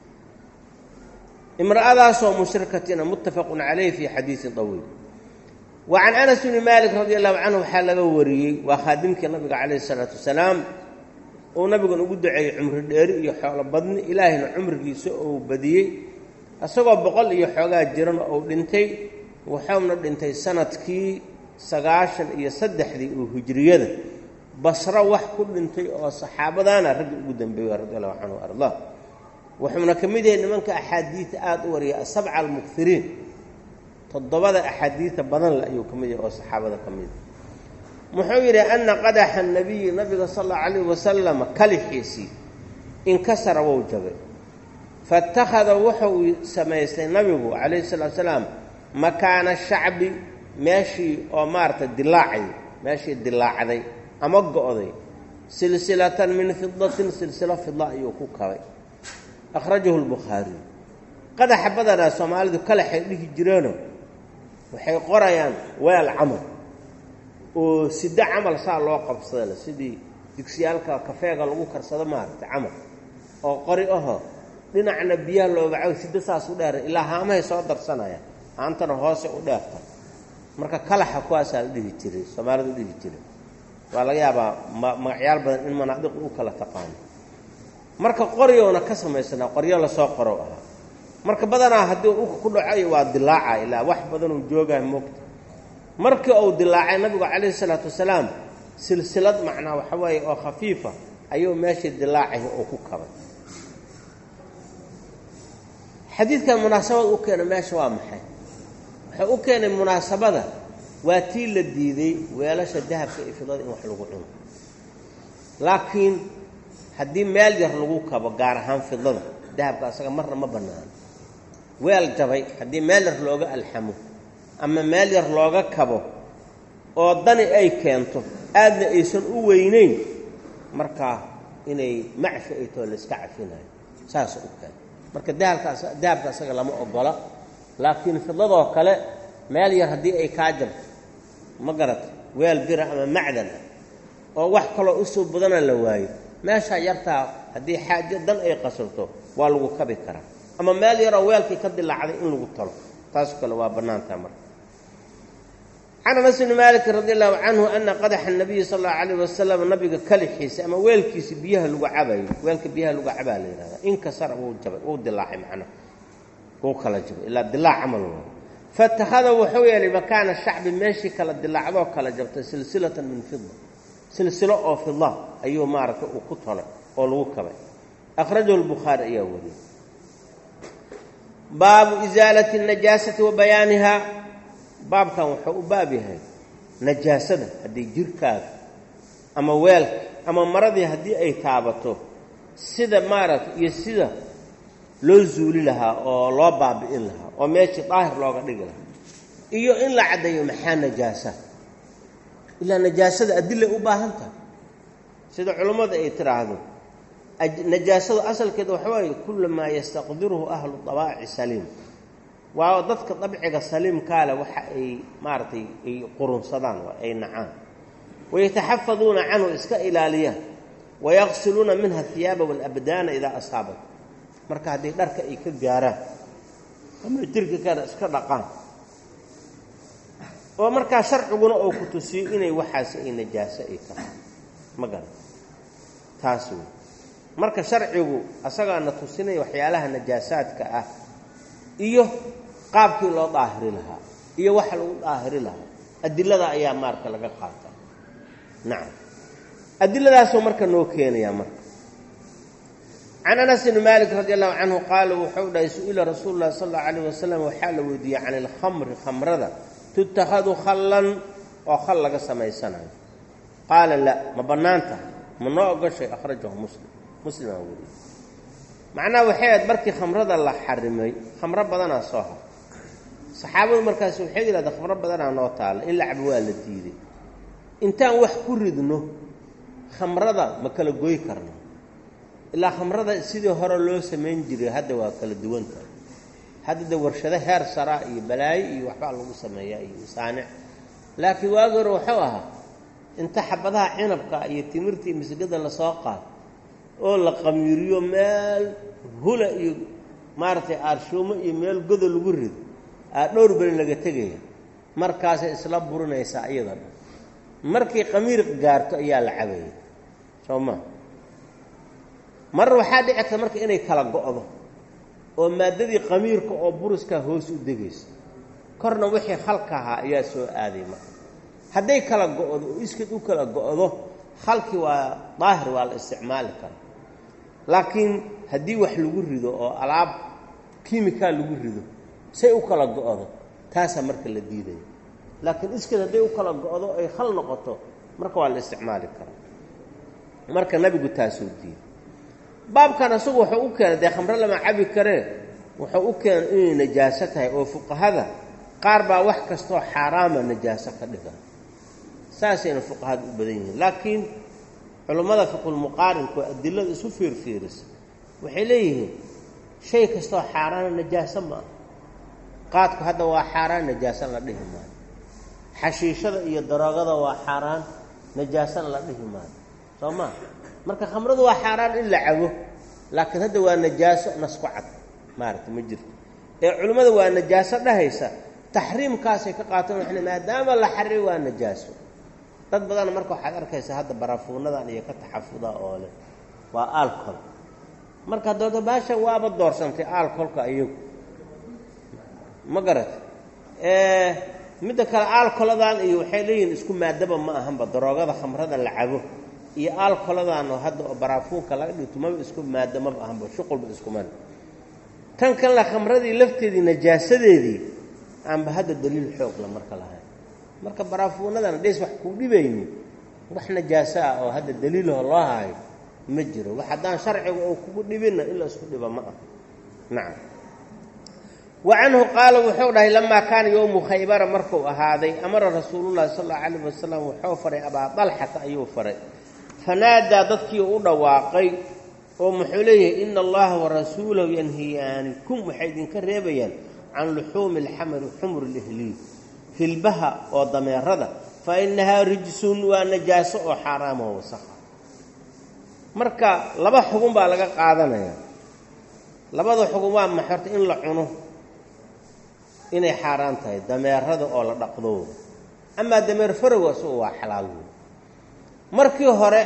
imra'adaasoo mushrikatina muttafaqun calayh fii xadiidin طawiil wa can anas bni malik radi allahu canhu waxaa laga wariyey waa khaadimkii nabiga calayhi isalaatu wasalaam uu nabigan ugu duceeyey cumri dheeri iyo xoolo badni ilaahayna cumrigiisa ou badiyey isagoo boqol iyo xoogaa jirana ou dhintay wuxuuna dhintay sanadkii sagaashan iyo saddexdii oo hijriyada basro wax ku dhintay oo saxaabadaana raggi ugu dambeeya radi allahu canhu wa ardaa wuxuuna ka mid yahay nimanka axaadiida aada u wariya asabca almukiriin toddobada axaadiida badan le ayuu ka mid yahay oo saxaabada ka mid muxuu yidhi ana qadaxa nabiyi nabiga sal allau calayh wasalama kalixiisii inkasara wou jabay faittakhada wuxuu samaystay nabigu calayhi salatu salaam makaana shacbi meeshii oo maaragtay dilaacay meeshii dilaacday ama go'day silsilatan min fidatin silsilo fida ayuu ku kabay akhrajahu lbukhaariy qadaxa badanaa soomaalidu kalaxay dhihi jireeno waxay qorayaan weel camal oo sida camal saa loo qabsadale sidii digsiyaalka kafeega lagu karsado maaragtay camal oo qori aho dhinacna biyaha loogacaw sida saas u dheera ilaa haamahay soo darsanayaan haantana hoose u dheerta marka kalaxa kuwaasaa la dhihi jiray soomaalidu dhihi jiray waa laga yaabaa magacyaal badan in manaadiqu u kala taqaano marka qoryowna ka samaysanaa qoryo lasoo qorow ahaa marka badanaa haddii dhulka ku dhacayo waa dilaaca ilaa wax badanuu joogaa moogta markii uu dilaacay nabigu calayhi salaatu wasalaam silsilad macnaa waxa weeye oo khafiifa ayuu meeshii dilaacay oo ku kabay xadiidkan munaasabad u keena meesha waa maxay wuxuu u keenay munaasabada waa tii la diiday weelasha dahabka iyo fidada in wax lagu cuno laakiin haddii meel yar lagu kabo gaar ahaan fidada dahabka asaga marna ma bannaano weel jabay haddii meel yar looga alxamo ama meel yar looga kabo oo dani ay keento aadna aysan u weynayn markaa inay macfi ay too layska cafinayo saas u keen marka dahabkaas dahabka asaga lama ogola laakiin fidadoo kale meel yar haddii ay kaa jabto ma garata weel bira ama macdan ah oo wax kaloo usoo badana la waayo meeshaa yartaa haddii xaajo dan ay qasabto waa lagu kabi karaa ama meel yaroo weelkii ka dilaacday in lagu talo taas kale waa bannaantaa marka can anas bni maalikin radi allahu canhu ana qadaxa nabiyi sal allau alayh wasalam nabiga kalixiisa ama weelkiisa biyaha lagu cabayo weelka biyaha lagu cabaa la yihahda inkasara wuu jabay wuu dilaacay macnaha wuu kala jabay ilaa dilaac camal waa fatakhada wuxuu yeelay makaana shacbi meeshii kala dilaacdoo kala jabtay silsilatan min fida silsilo oo fida ayuu maaragtay uu ku tolay oo lagu kabay akhrajahu lbukhaari ayaa wariyey baabu isaalati najaasati wa bayaaniha baabkan wuxuu u baab yahay najaasada haddii jirkaaga ama weelka ama maradii haddii ay taabato sida maaragtay iyo sida loo zuuli lahaa oo loo baabi'in lahaa oo meeshii daahir looga dhigi lahaa iyo in la caddeeyo maxaa najaasa ilaa najaasada adilay u baahan tahay sida culummadu ay tidhaahdo najaasadu asalkeeda waxa waaye kullu maa yastaqdiruhu ahlu dabaaci saliim waa dadka dabciga saliimkaale waxa ay maaragtay ay qurunsadaan ay nacaan wayataxafaduuna canhu iska ilaaliyaan wayaqsiluuna minha hiyaaba walabdaana idaa asaabat marka haddii dharka ay ka gaaraan ama jirka kana iska dhaqaan oo markaa sharciguna oo ku tusiyo inay waxaasi ay najaaso ay tahay ma garan taas wey marka sharcigu asagaana tusinaya waxyaalaha najaasaadka ah iyo qaabkii loo daahiri lahaa iyo waxa lagu daahiri lahaa adilada ayaa maarka laga qaata nacam adiladaasuu marka noo keenayaa marka can anas bni maalik radi allahu canhu qaala wuxuu dhahay su-ila rasuulu llahi sal allau alayh wasalam waxaa la weydiiyey can ilkhamri khamrada tutakhadu khallan oo khal laga samaysanayo qaala la ma bannaan tahay ma noo ogashay akhrajahu muslim muslimaa weriyey macnaha waxay ahayd markii khamrada la xarimay khamro badanaa soo har saxaabadu markaasi waxay yidhahdeen khamro badanaa noo taalla in lacab waa la diiday intaan wax ku ridno khamrada ma kala goy karno ilaa khamrada sidii hore loo samayn jiray hadda waa kala duwanta hadda de warshado heer saraa iyo balaayo iyo waxbaa lagu sameeyaa iyo masaanic laakiin waagi hore wuxuu ahaa inta xabadaha cinabka iyo timirta iyo masgada lasoo qaado oo la qamiiriyo meel hula iyo maaragtay aarshuumo iyo meel godo lagu rido aa dhowr beri laga tegaya markaasay isla burinaysaa iyada dhan markay qamiir gaarto ayaa la cabaya soo ma mar waxaa dhici karta marka inay kala go'do oo maaddadii qamiirka oo buriskaa hoos u degaysa korna wixii khalka ahaa ayaa soo aaday marka hadday kala go'do oo iskid u kala go'do khalkii waa daahir waa la isticmaali kara laakiin haddii wax lagu rido oo alaab kiimikaa lagu rido say u kala go'do taasaa marka la diidaya laakiin iskid hadday u kala go'do ay khal noqoto marka waa la isticmaali karaa marka nabigu taasuu diiday baabkan isagu wuxuu u keenay dee khamro lama cabi karee wuxuu u keenay inay najaaso tahay oo fuqahada qaar baa wax kastoo xaaraama najaaso ka dhiga saasayna fuqahada u badan yihiin laakiin culummada fiqulmuqaarinka oo adilada isu fiirfiirisa waxay leeyihiin shay kastoo xaaraana najaaso ma ah qaadku hadda waa xaaraan najaaso la dhihi maayo xashiishada iyo daroogada waa xaaraan najaasona la dhihi maayo soo maa marka khamradu waa xaaraan in la cabo laakiin hadda waa najaaso nasku cad maaragta ma jirto ee culimmada waa najaaso dhahaysa taxriimkaasay ka qaateen waxay maadaama la xariray waa najaaso dad badan marka waxaad arkaysaa hadda barafuunadan iyo ka taxafuda oo leh waa alcol marka dooda baasha waaba doorsantay aalkolka iyagu ma garat midda kale aalkoladan iyo waxay leeyihiin isku maadaba ma ahanba daroogada khamrada la cabo iyo aalkoladan oo hadda oo baraafuunka laga dhigto maba isku maado maba ahanba shuqulba iskuman tan kalena khamradii lafteedii najaasadeedii aanba hadda daliil xoogla marka lahayn marka baraafuunadan dhays wax kuu dhibayni wax najaaso ah oo hadda daliilaho loo haayo ma jiro wax haddaan sharciga oo kugu dhibinna in la isku dhiba ma aha nacam wa canhu qaala wuxuu dhahay lamaa kaana yowmu khaybara markuu ahaaday amara rasuulullahi sal allau calayh wasalam wuxuu faray abaa dalxata ayuu faray fanaadaa dadkii u dhawaaqay oo muxuu leeyahay ina allaha warasuulahu yanhiyaanikum waxay idinka reebayaan can luxuumi alxamari xumur lihliil hilbaha oo dameerada fa innahaa rijsun waa najaaso oo xaaraama oo wasakha marka laba xugun baa laga qaadanaya labada xugun waa maxay horta in la cuno inay xaaraan tahay dameerada oo la dhaqdo amaa dameer farowga isagu waa xalaal wey markii hore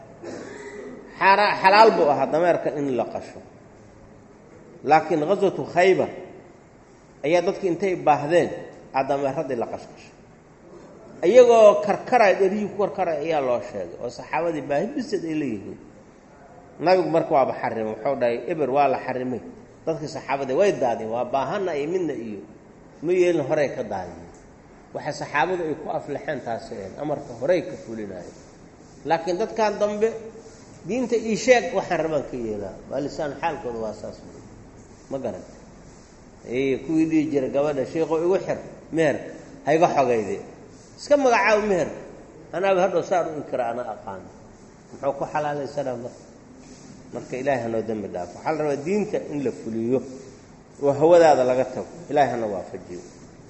xalaal buu ahaa dameerka in la qasho laakiin ghaswatu khaybar ayaa dadki intay baahdeen aa dameeradii la qashqashay iyagoo karkaraya dheriyii ku karkaraya ayaa loo sheegay oo saxaabadii baahi bisad ay leeyihiin nabigu marka waaba xarimay wuxuu dhahay eber waa la xarimay dadkii saxaabadii way daadeen waa baahana iyo midna iyo ma yeelin horey ka daadiyeen waxay saxaabadu ay ku aflaxeen taasi een amarka horey ka fulinayo laakiin dadkan dambe diinta ii sheeg waxaan rabaan ka yeelaa waa lisaan xaalkooda waa saas ma garanta kuwii dhihi jira gabadha sheikoo igu xir meherka hayga xogayde iska magacaabo meherka anaaba hadhow saan u inkira ana aqaano muxuu ku xalaalaysanaa marka marka ilaahay hanoo dembi dhaafo waxaa la rabaa diinta in la fuliyo oo hawadaada laga tago ilaahay hana waafajiyo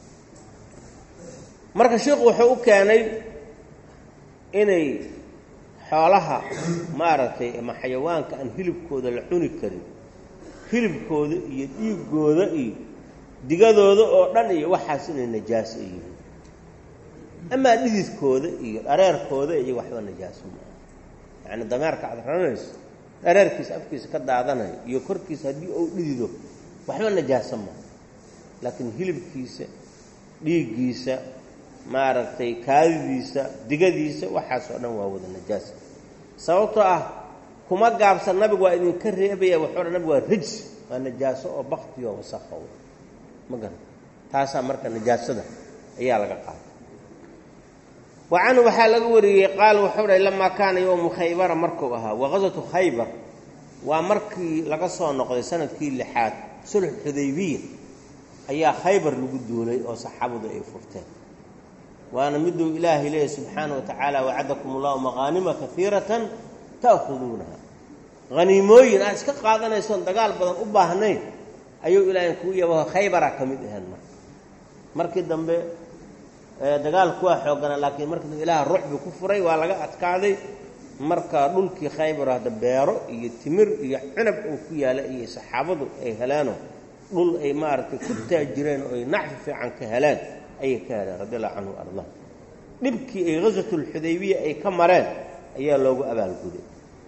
marka sheikhu wuxuu u keenay inay xoolaha maaragtay ama xayawaanka aan hilibkooda la cuni karin hilibkooda iyo dhiigooda iyo digadooda oo dhan iyo waxaas inay najaaso yihiin amaa dhididkooda iyo dhareerkooda iyo waxba najaaso maaha yacni dameerka aad ranayso dhareerkiisa afkiisa ka daadanayo iyo korkiisa haddii uu dhidido waxba najaaso maaha laakiin hilibkiisa dhiiggiisa maaragtay kaadidiisa digadiisa waxaasoo dhan waa wada najaasa sababtoo ah kuma gaabsan nabigu waa idinka reebaya wuxuu dhan nabigu waa rijs waa najaaso oo baktiyo wasakha w ma garan taasaa marka najaasada ayaa laga qaatay wa canhu waxaa laga wariyey qaal wuxuu dhahay lamaa kaana yowmu khaybara markuu ahaa waqasatu khaybar waa markii laga soo noqday sanadkii lixaad sulx xudaybiya ayaa khaybar lagu duulay oo saxaabadu ay furteen waana miduu ilaahay leeyahy subxaana wa tacaala wacadakum allahu maqaanima kaiiratan ta'khuduunaha haniimooyin aad iska qaadanaysoon dagaal badan u baahnayn ayuu ilaahay kuu yabaho khaybaraa ka mid ahaen marka markii dambe dagaalku waa xooganaa laakiin markii dambe ilaah ruuxbi ku furay waa laga adkaaday marka dhulkii khaybar hadda beero iyo timir iyo cunab uu ku yaala iyo saxaabadu ay heleeno dhul ay maaragtay ku taajireen oo ay nacfi fiican ka heleen ayay ka heleen radi allahu canhu arda dhibkii ay ghaswatulxudaybiya ay ka mareen ayaa loogu abaalguday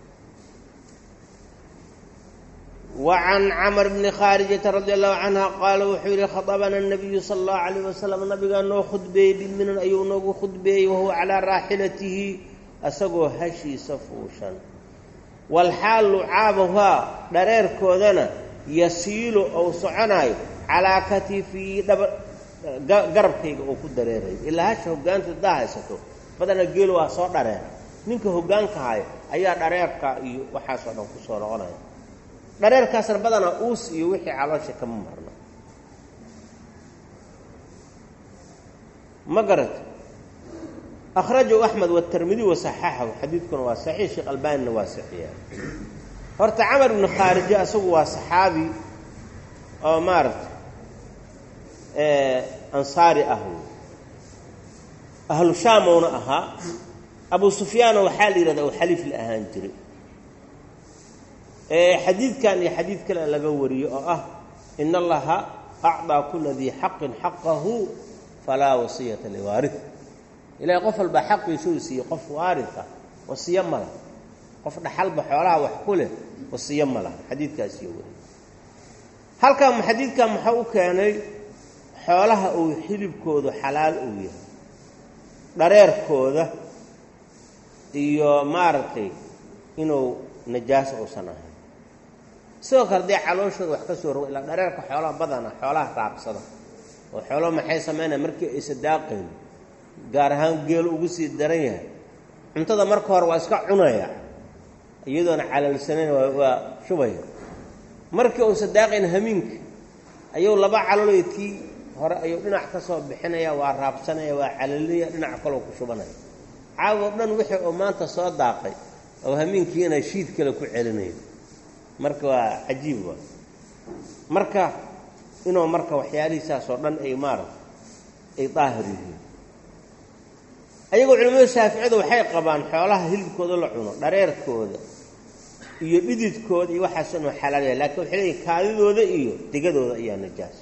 wa can camr bni khaarijata radi allahu canha qaala wuxuu yidhi khaطabana nabiyu sala allahu calayh wasalam nabigaa noo khudbeeyey biminan ayuu noogu khudbeeyey wahuwa calaa raaxilatihi asagoo hashiisa fuushan walxaal lucaabuhaa dhareerkoodana yasiilu ou soconaayo calaa katifii dhaba garabkayga uu ku dareerayo ilaa hasha hoggaanta haddaa haysato badana geelu waa soo dhareera ninka hoggaanka haya ayaa dhareerka iyo waxaasoo dhan ku soo noqonaya dhareerkaasna badanaa uus iyo wixii caloosha kama marna ma garata akhrajahu axmed watermidi wasaxaxahu xadiidkuna waa saxiix sheekh albaanina waa saxiixa horta camar ibnu khaarije asagu waa saxaabi oo maaragta ansaari ah wey ahlu shaamowna ahaa abu sufyaana waxaa la yidhahda u xaliif la ahaan jiray xadiidkan iyo xadiid kale laga wariyo oo ah in allaha acdaa kula dii xaqin xaqahu falaa wasiyata liwaari ilahay qof walbaa xaqiisuu siiyey qof waarita wasiyo mala qof dhaxalba xoolaha wax ku leh wasiyo ma laha xadiidkaasiyo weri halkan xadiidkan maxaa u keenay xoolaha uu xilibkoodu xalaal uu yahay dhareerkooda iyo maaragtay inuu najaaso uusan ahayn sidoo kale dee calooshooda wax ka soo rogo ilaa dhareerka xoolaha badana xoolaha raabsada oo xoolo maxay samaynaya markii aysa daaqayn gaar ahaan geelu ugu sii daran yahay cuntada marka hore waa iska cunaya iyadoona calalsanayn waa shubaya markii uusa daaqayn hamiinka ayuu laba caloleedkii hore ayuu dhinac ka soo bixinaya waa raabsanaya waa calalaya dhinac kaloo ku shubanaya caawo dhan wixii uu maanta soo daaqay oo hamiinkiina shiid kale ku celinaya marka waa cajiib waa marka inuu marka waxyaalihiisaas oo dhan ay maarata ay daahir yihiin ayagoo culimmada shaaficiyadu waxay qabaan xoolaha hilibkooda la cuno dhareerkooda iyo dhididkooda iyo waxaas inuu xalaal yahay lakiin waxay leeyihin kaadidooda iyo degadooda ayaa najaas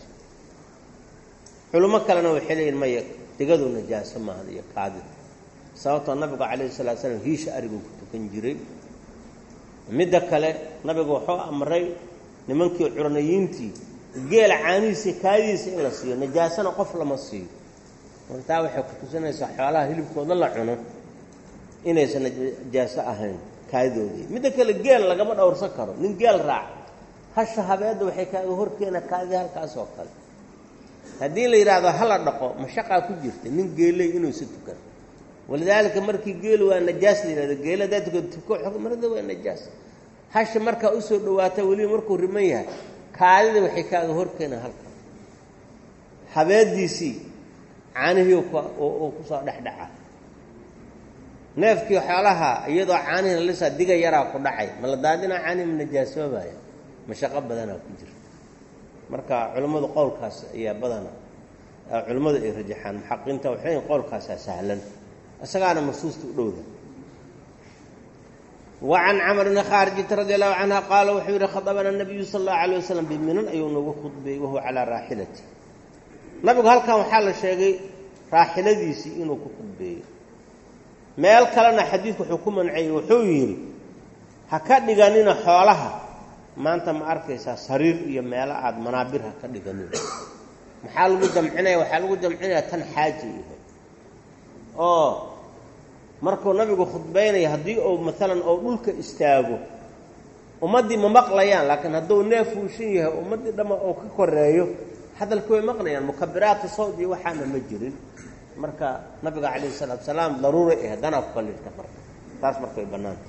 culimo kalena waxay leeyihin maya degadu najaaso maahan iyo kaadida sababtoo nabigu calayhi salatu slam hiisha ariguu ku tukan jiray midda kale nabigu wuxuu amray nimankii curanayiintii geela caanihiisa kaadidiisa in la siiyo najaasana qof lama siiyo marka taa waxay ku tusinaysaa xoolaha hilibkooda la cuno inaysan najaaso ahayn kaadidoodii midda kale geel lagama dhowrsan karo nin geel raac hasha habeedda waxay kaaga horkeena kaadida halkaas oo kale haddii la yidhaahdo hala dhaqo mashaqaa ku jirta nin geeley inuusa tukan walidaalika markii geelu waa najaas la yidhahdo geela haddaa tukan tuko marada waa najaas hasha markaa usoo dhawaata weliba markuu riman yahay kaadida waxay kaaga horkeena halka habeediisii caanihii uu kusoo dhexdhaca neefkii xoolaha iyadoo caanihi lalisaa diga yaraa ku dhacay ma la daadinaa caanihi ma najaasoobaya mashaqo badanaa ku jirta marka culimmadu qowlkaas ayaa badana culimmadu ay rajaxaan muxaqiinta waxay leeyiin qowlkaasaa sahlan isagaana masuusta u dhowda wa can camr bni khaarijata radi allahu canha qaala wuxuu yidhi khadabana nabiyu sala allahu alay wasalam biminan ayuu nagu khudbeeyey wahuwa calaa raaxilati nabigu halkan waxaa la sheegay raaxiladiisii inuu ku khudbeeyey meel kalena xadiidku wuxuu ku mancayey wuxuu yidhi ha ka dhiganina xoolaha maanta ma arkaysaa sariir iyo meelo aada manaabir ha ka dhiganina maxaa lagu jamcinaya waxaa lagu jamcinaya tan xaaji yahay oo markuu nabigu khudbaynaya haddii uu maalan ou dhulka istaago ummaddii ma maqlayaan laakiin hadduu neef fuushan yahay ummaddii dhamma uu ka koreeyo hadalka way maqlayaan mukabiraatu sawd iyo waxaana ma jirin marka nabiga calayhi salaatu salaam daruura eh danaa ku kallifta marka taas marka way bannaanta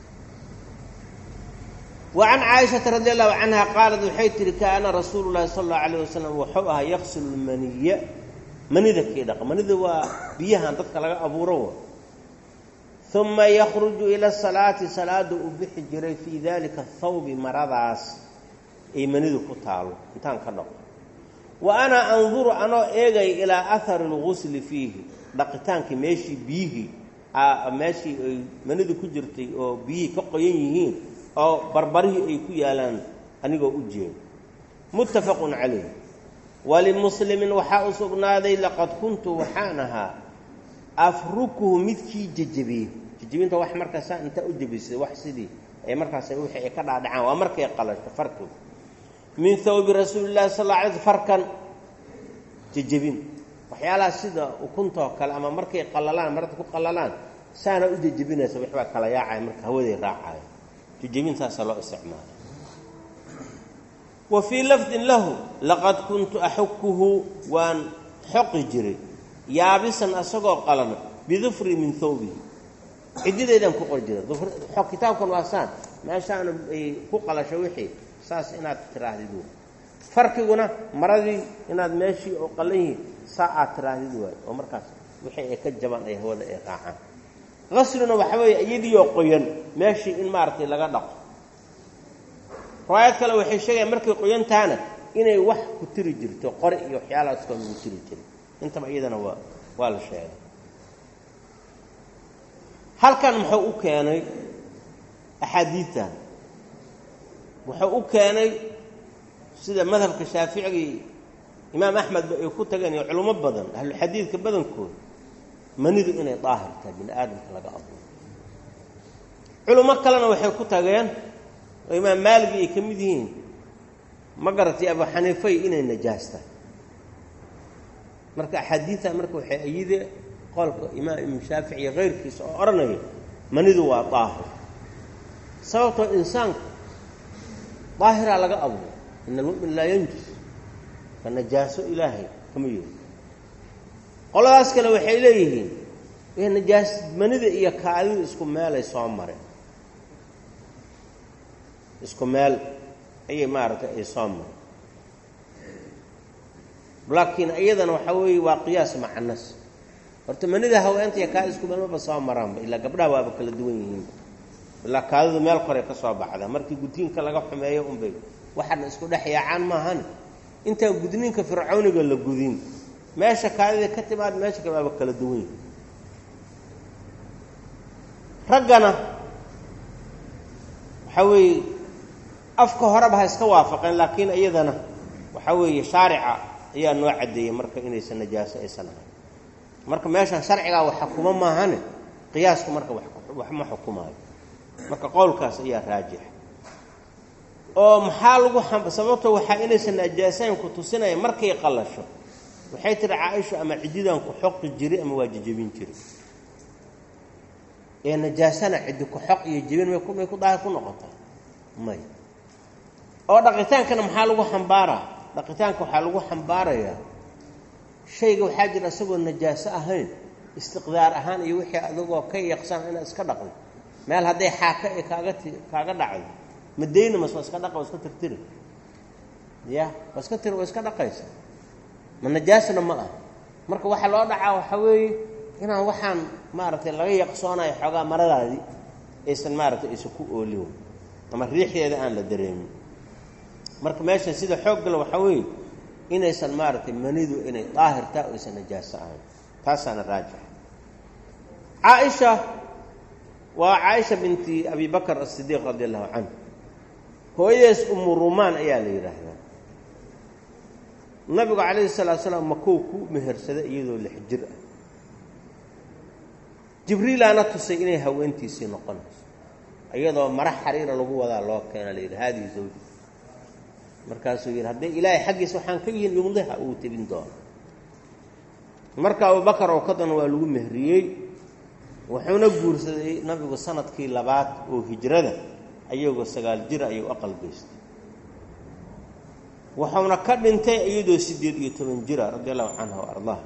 wa can caaishata radi allahu canha qaalat waxay tihi kaana rasuulu llahi sala allahu alayh wasalam wuxuu ahaa yaqsilu lmaniya manida kii dhaqa manida waa biyahan dadka laga abuuro uma yakhruju ila salaati salaada uu bixi jiray fii dalika thawbi maradaas ay manidu ku taalo intaan ka dhaqo wa ana anduru anoo eegay ilaa ahari lgusli fiihi dhaqitaankii meeshii biyihii meeshii ay manidu ku jirtay oo biyihii ka qoyan yihiin oo barbarihii ay ku yaalaan anigoo u jeedo muttafaqun calayh walimuslimin waxaa u sugnaaday laqad kuntu waxaan ahaa afrukuhu midkii jejebiyey jejebinta wax markaasaa intaa u jebisay wax sidii ay markaas wixii ay ka dhaadhacaan waa markay qalasho farkigu min hawbi rasuuli llahi sal alla alay sl farkan jejebin waxyaalaha sida ukuntoo kale ama markay qallalaan marada ku qallalaan saana u jejebinaysa waxbaa kala yaacaya marka hawaday raacayo jejebin saasaa loo isticmaala wa fii lafdin lahu laqad kuntu axukuhu waan xoqi jiray yaabisan asagoo qalana bidufri min hawbihi ciddideydaan ku qori jiray kitaabkan waa saan meeshaana ay ku qalasho wixii saas inaad tiraahdid w farkiguna maradii inaad meeshii oo qallan yihiin saa aad tiraahdid waayo oo markaas wixii ay ka jabaan ay hawada ay raacaan qasluna waxa weeye iyadiioo qoyan meeshii in maaragtay laga dhaqo riwaayad kale waxay sheegayaan markay qoyan tahana inay wax ku tiri jirto qori iyo waxyaalahaas koo lagu tiri jiray intaba iyadana waa waa la sheegay halkan muxuu u keenay axaadiidtan wuxuu u keenay sida madhabka shaaficigii imaam axmedba ay ku tageen iyo culummo badan ahluxadiidka badankooda manidu inay daahir tahay bini aadamka laga abuuro culummo kalena waxay ku tageen oo imaam maaligi ay ka mid yihiin ma garatay abu xaniifay inay najaasta marka axaadiidta marka waxay ayide qolka imaam ibnu shaafici iyo keyrkiisa oo odhanaya manidu waa daahir sababtoo insaanku daahiraa laga abuuro ina almu'min laa yanjus ka najaaso ilaahay kama yeeli qoladaas kale waxay leeyihiin najaas manida iyo kaadidu isku meelay soo mareen isku meel ayay maaragtay ay soo mareen laakiin iyadana waxaa weeye waa qiyaas macanas horta manida haweenta iyo kaadi isku meel maba soo maraanba ilaa gabdhaha waaba kala duwan yihiinba ilaa kaadidu meel koray ka soo baxda markii gudniinka laga xumeeyo unbay waxaana isku dhex yaacaan maahane intaa gudniinka fircawniga la gudin meesha kaadida ka timaad meesha kale waaba kala duwan yihiin raggana waxaa weeye afka horeba ha iska waafaqeen laakiin iyadana waxaa weeye shaarica ayaa noo caddeeyey marka inaysan najaaso aysan ahayn marka meeshan sharcigaa wax xukuma maahane qiyaasku marka wax ma xukumaayo marka qowlkaas ayaa raajixa oo maxaa lagu sababto waxaa inaysan najaasayn ku tusinaya markay qallasho waxay tihi caaisha ama cididan ku xoqi jiri ama waa jejebin jiri ee najaasana ciddi ku xoq iyo jebin may ku daahir ku noqotaa may oo dhaqitaankana maxaa lagu xambaaraa dhaqitaanka waxaa lagu xambaarayaa shayga waxaa jira isagoo najaaso ahayn istiqdaar ahaan iyo wixii adigoo ka yaqsan inaad iska dhaqdo meel hadday xaaka ee kaaga ti kaaga dhacdo madayna mas waa iska dhaqa waa iska tirtiri ya waa iska tiri waa iska dhaqaysa ma najaasna ma ah marka waxaa loo dhacaa waxaa weeye inaan waxaan maaragtay laga yaqsoonayo xoogaa maradaadii aysan maaragtay aysan ku oolin ama riixdeeda aan la dareemin marka meeshan sida xooggale waxaa weeye inaysan maaragtay manidu inay daahirtaa o aysan najaaso ahayn taasaana raajix caaisha waa caaisha binti abi bakr asidiiq radi allahu canhu hooyadees umu rumaan ayaa la yidhaahdaa nabigu calayhi salaatu salaam makow ku mehersaday iyadoo lix jir ah jibriilaana tusay inay haweentiisii noqonayso iyadoo mara xariira lagu wadaa loo keena la yidhi haadihi zawji markaasuu yidhi haddii ilaahay xaggiisa waxaan ka yihin yumdiha uu tebin doono marka abubakar oo kadan waa lagu mehriyey wuxuuna guursaday nabigu sanadkii labaad oo hijrada ayagoo sagaal jira ayuu aqal geystay wuxuuna ka dhintay iyadoo siddeed iyo toban jira radi allahu canha wa ardaah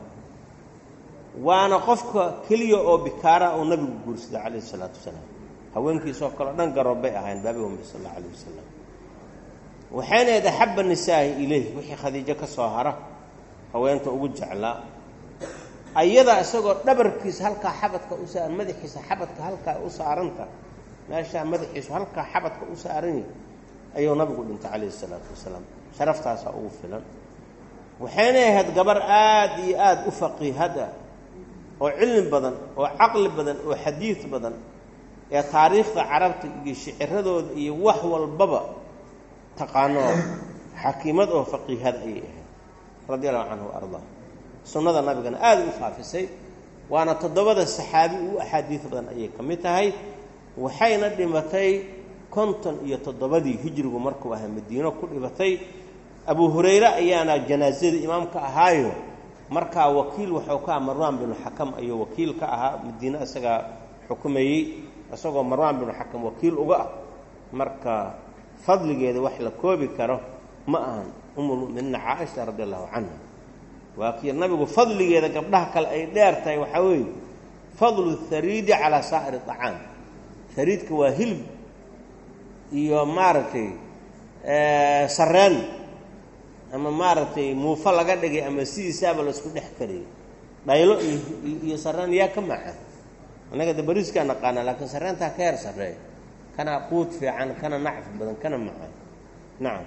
waana qofka keliya oo bikaara oo nabigu guursaday calayhi isalaatu wasalaam haweenkiisoo kaleo dhan garoob bay ahayn baabi umbi sal alla alayh wasalam waxayna ahayd axabba nisaa'i ileyh wixii khadiijo ka soo hara haweenta ugu jeclaa ayada isagoo dhabarkiisa halkaa xabadka u saaran madaxiisa xabadka halkaa u saaranta meeshaa madaxiisu halkaa xabadka u saarany ayuu nabigu dhintay calayhi isalaatu wasalaam sharaftaasaa ugu filan waxayna ahayd gabar aad iyo aada u faqiihada oo cilmi badan oo caqli badan oo xadiid badan ee taariikhda carabta iyo shiciradooda iyo wax walbaba taqaanoo xakiimad oo faqiihada ayay ahayd radi allahu canhu wa ardaa sunnada nabigana aada u faafisay waana toddobada saxaabi u axaadiid badan ayay ka mid tahay waxayna dhimatay konton iyo toddobadii hijrigu markuu ahaa madiino ku dhibatay abu hurayre ayaana janaasada imaamka ahaayo markaa wakiil waxuu ka aha marwaan binu xakam ayuu wakiil ka ahaa madiine isagaa xukumayey isagoo marwaan binu xakam wakiil uga ah marka fadligeeda wax la koobi karo ma ahan umulmu'miniina caaisha radi allahu canha waa kii nabigu fadligeeda gabdhaha kale ay dheer tahay waxaa weeye fadlu hariidi calaa saa'iri acaam hariidka waa hilib iyo maaragtay sareen ama maaragtay muufo laga dhigay ama sidiisaaba laisku dhex kariyay dhaylo iyo sareen yaa ka maca annaga de bariiskaa naqaana laakiin sareentaa ka heer sarreeya kana quud fiican kana nacfi badan kana macaan nacam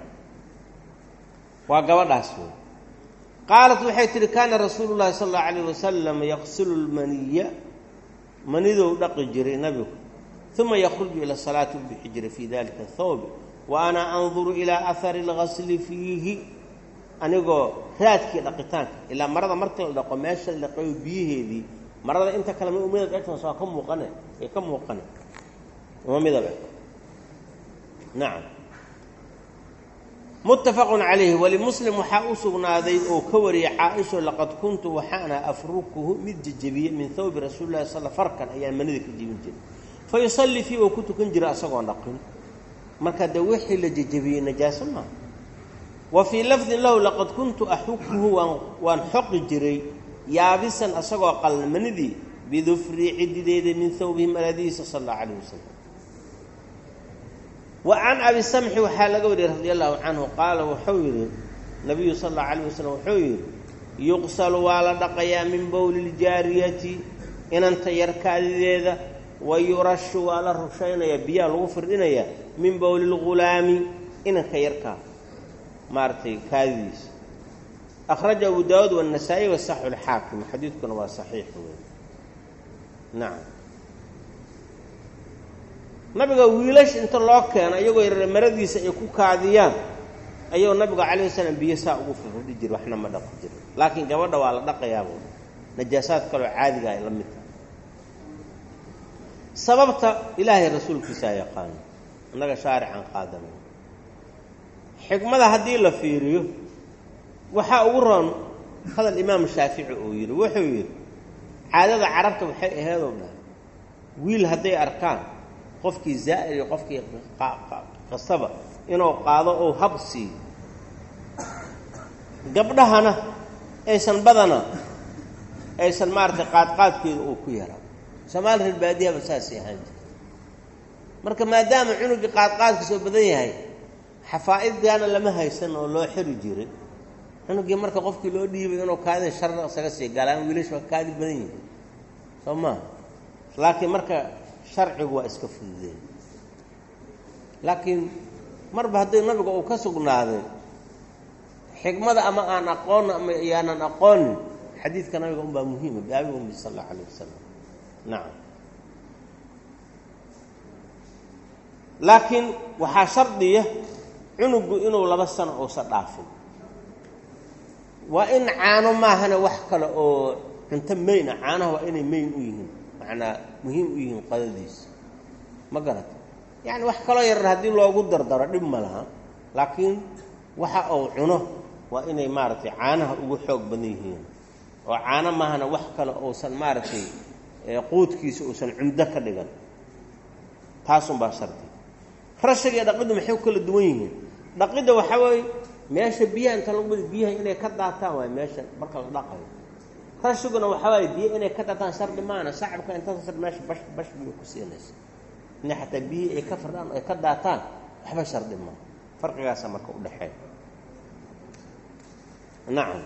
waa gabadhaas wey qaalat waxay tihi kaana rasuulu llahi sala allahu alayh wasalam yaqsilu lmaniya manidou dhaqi jiray nabigu uma yakruju ila salaati u bixi jiray fii dalika thawbi wa ana anduru ilaa ahari اlgasli fiihi anigoo raadkii dhaqitaanka ilaa marada markii la dhaqo meesha la dhaqayo biyaheedii marada inta kale ma umada dhegtan soo ka muuqane ee ka muuqane uma midab eg nacam muttafaqun calayhi walimuslim waxaa u sugnaaday oo ka wariyay caa-isho laqad kuntu waxaana afrukuhu mid jejebiye min thawbi rasuuli lahi sal farkan ayaan manida ka jebin jiray fa yusallii fii oo ku tukan jira asagoon dhaqin marka de wixii la jejebiyey najaaso maaha wa fii lafdin lahu laqad kuntu axukuhu waan waan xoqi jiray yaabisan asagoo qalna manidii bidufrii cidideeda min thawbihi maladihiisa sal allahu calayh wasalam wa can abi samxi waxaa laga wariyey radia allahu canhu qaala wuxuu yidhi nabiyu sal allahu calayh wasalam wuxuu yidhi yuqsalu waa la dhaqayaa min bowli ljaariyati inanta yarkaadideeda wa yurashu waa la rushaynayaa biyaha lagu firdhinayaa min bowli lghulaami inanka yarkaa maaragtay kaadidiisa akhraja abu daawuud waannasaa-i wasaxu lxaakim xadiidkuna waa saxiix wey nacam nabiga wiilash inta loo keeno iyagoo yar maradiisa ay ku kaadiyaan ayuu nabigu calayh wasalam biyo saa ugu firdhi jira waxna ma dhaqi jira laakiin gabadha waa la dhaqayaabo najaasaad kaloo caadiga ay la mid tahay sababta ilaahay rasuulkiisaa yaqaano innaga shaarican qaadanay xikmada haddii la fiiriyo waxaa ugu roon hadal imaamu shaafici uu yidhi wuxuu yidhi caadada carabta waxay aheedoo dhahay wiil hadday arkaan qofkii zaa'ir iyo qofkii qasaba inuu qaado ou hab siiyo gabdhahana aysan badana aysan maaragtay qaadqaadkeeda uu ku yaraa soomaali reer baadiyaba saasay ahaan jirta marka maadaama cunugii qaadqaadka soo badan yahay xafaa'idgaana lama haysan oo loo xiri jiray cunugii marka qofkii loo dhiibay inuu kaadin sharna isaga sii galaan wiilash waa kaadi badan yihin soo maha laakiin marka sharcigu waa iska fududeen laakiin marba haddii nabiga uu ka sugnaaday xikmada ama aan aqoonna ama yaanan aqoonin xadiidka nabiga unbaa muhiima baabi umbi sal allau alayh wasalam nacam laakiin waxaa shardiya cunugu inuu laba sano uusan dhaafin waa in caano maahana wax kale oo cunto mayn ah caanaha waa inay mayn u yihiin macnaa muhiim u yihiin qadadiisa ma garata yacni wax kaloo yarar haddii loogu dardaro dhib ma laha laakiin waxa uu cuno waa inay maaragtay caanaha ugu xoog badan yihiin oo caano maahana wax kale uusan maaragtay quudkiisa uusan cumdo ka dhigan taasunbaa shardi rashiga iyo dhaqiddu maxay ku kala duwan yihiin dhaqidda waxaa weeye meesha biyaha inta lagu badi biyaha inay ka daataan waay meesha marka la dhaqayo rashiguna waxaa waaye biyo inay ka daataan shardi maana sacabka intaas meesha bash bash biyo ku siinaysa inay xataa biyihii ay ka firdhaan ay ka daataan waxba shardi maa farqigaasa marka udhexeeya nacam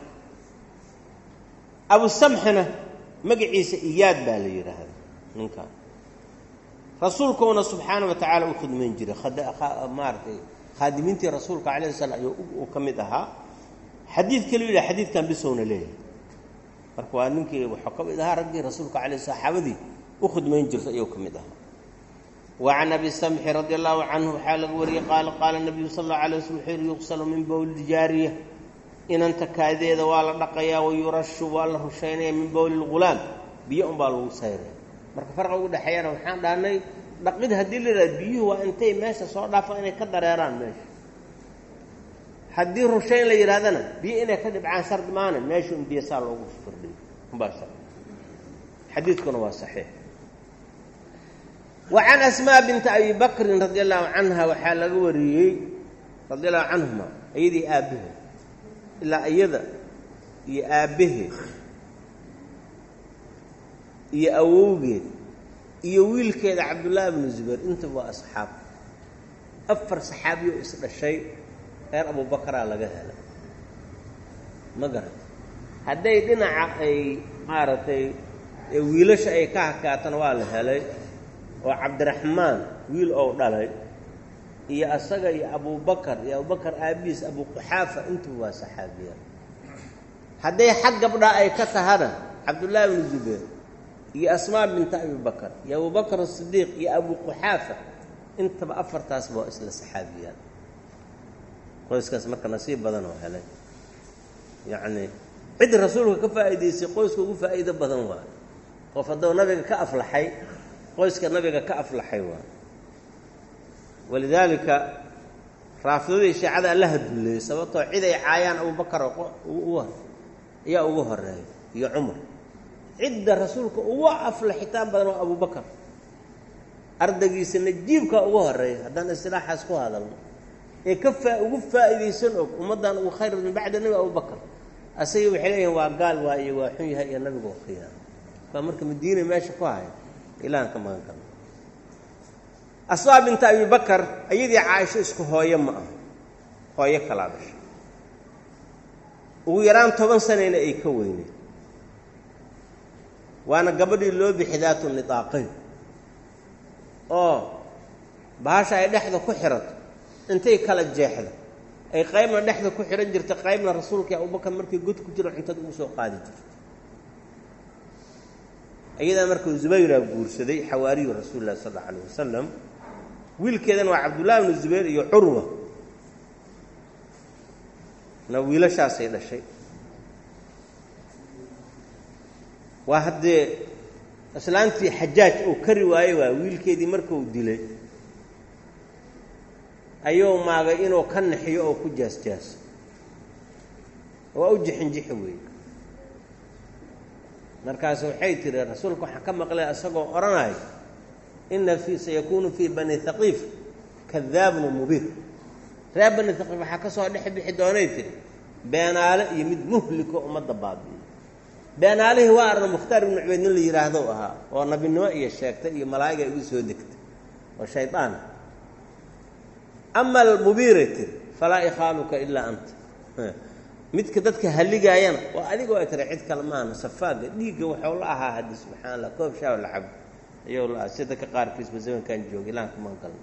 abu samxina magaciisa iyaad baa la yidhaahda ninkan rasuulkuuna subxaana wa tacaala u khidmayn jiray maaratay khaadimiintii rasuulka calayh slam ayuu uu ka mid ahaa xadiid kale u yidhaha xadiidkan bisowna leeyahay marka waa ninkii waxuu ka mid ahaa raggii rasuulka alay saxaabadii u khidmayn jirta ayuu ka mid ahaa wa can abi samxi radi allahu canhu waxaa laga wariyey qaala qaala nabiyu sal allau alay waslm wuxuu yihi yuqsalu min bowli jaariya inanta kaadeeda waa la dhaqayaa wayurashu waa la rushaynaya min bowli lghulaam biyo unbaa lagu sayraya marka farqa ugu dhexeeyana waxaan dhahnay dhaqid haddii la yidhahdo biyuhu waa intay meesha soo dhaafaan inay ka dareeraan meesha haddii rushayn la yidhahdana biyo inay ka dhibcaan shardi maana meesha un biyo saa loogu firdhiyo umbaa shardi xadiidkuna waa saxiix wa can asmaa binti abi bakrin radi allahu canha waxaa laga wariyey radi allahu canhuma iyadii aabbaheed ilaa iyada iyo aabbaheed iyo awowgeed iyo wiilkeeda cabdullaahi bnu zubayr intaba waa asxaab afar saxaabiyo isdhashay reer abubakaraa laga helay ma garata hadday dhinaca ay maaragtay wiilasha ay ka hakaatana waa la helay oo cabdiraxmaan wiil ou dhalay iyo asaga iyo abubakar iyo abubakar aabihiis abuquxaafa intuba waa saxaabiya hadday xag gabdhaa ay ka tahana cabdullaahi bnu zubayr iyo asmaa binta abi bakar iyo abubakar asidiiq iyo abuquxaafa intaba afartaasba waa isla saxaabiyaan qoyskaas marka nasiib badan oo helay yacnii cid rasuulka ka faa'iidaysay qoyska ugu faa'iido badan waa qof hadduu nabiga ka aflaxay qoyska nabiga ka aflaxay waa walidaalika raafidadii shiicada allaha dulleeyey sababtoo cid ay caayaan abubakar ayaa ugu horeeya iyo cumar cidda rasuulka ugu aflaxitaan badan waa abubakar ardaygiisa najiibkaa ugu horeeya haddaan istilaaxaas ku hadalno ee ka faa ugu faa'iidaysan og ummaddan ugu khayr min bacda nebi abubakar asaga waxay leeyihin waa gaal waa iyo waa xun yahay iyo nabiga oo khiyaano baa marka madiina meesha ku haya ilahan ka magan galno asmaa binta abibakar ayadii caaisho isku hooyo ma aha hooyo kalaa dhashay ugu yaraan toban sanayna ay ka weyneed waana gabadhii loo bixi daatu nidaaqayn oo bahasha ay dhexda ku xirato intay kala jeexda ay qaybna dhexda ku xihan jirta qaybna rasuulkai abubakar markii god ku jiro cuntada ugu soo qaadi jirta iyadaa markuu zubayraa guursaday xawaariyu rasuuli lahi sal alla alayh wasalam wiilkeedana waa cabdullahi bnu zubayr iyo curwa na wiilashaasay dhashay waa haddee islaantii xajaaj uu kari waayey waa wiilkeedii markuu dilay ayuu maagay inuu ka naxiyo oo ku jaasjaaso waa u jixinjixi weeye markaas waxay tihi rasuulka waxaan ka maqlay isagoo odhanayo ina fii sayakuunu fii bani haqiif kadaabun mubiir reer bani haqiif waxaa ka soo dhex bixi doonay tiri beenaale iyo mid muhliko ummadda baabi'iyo beenaalihii waa arna mukhtaar ibnu cubeyd nin la yidhaahdo ahaa oo nabinimo iyo sheegtay iyo malaa'iga igu soo degtay oo shaydaan ama almubiiray tiri falaa ikhaaluka ilaa anta midka dadka halligaayana waa adigoo ay tiri cid kale maahna safaaga dhiigga waxuu la ahaa haddi subxana allah koob shaaw la cabo ayuu la aha si dadka qaarkiisba zamankan jooga ilahan kumaan galna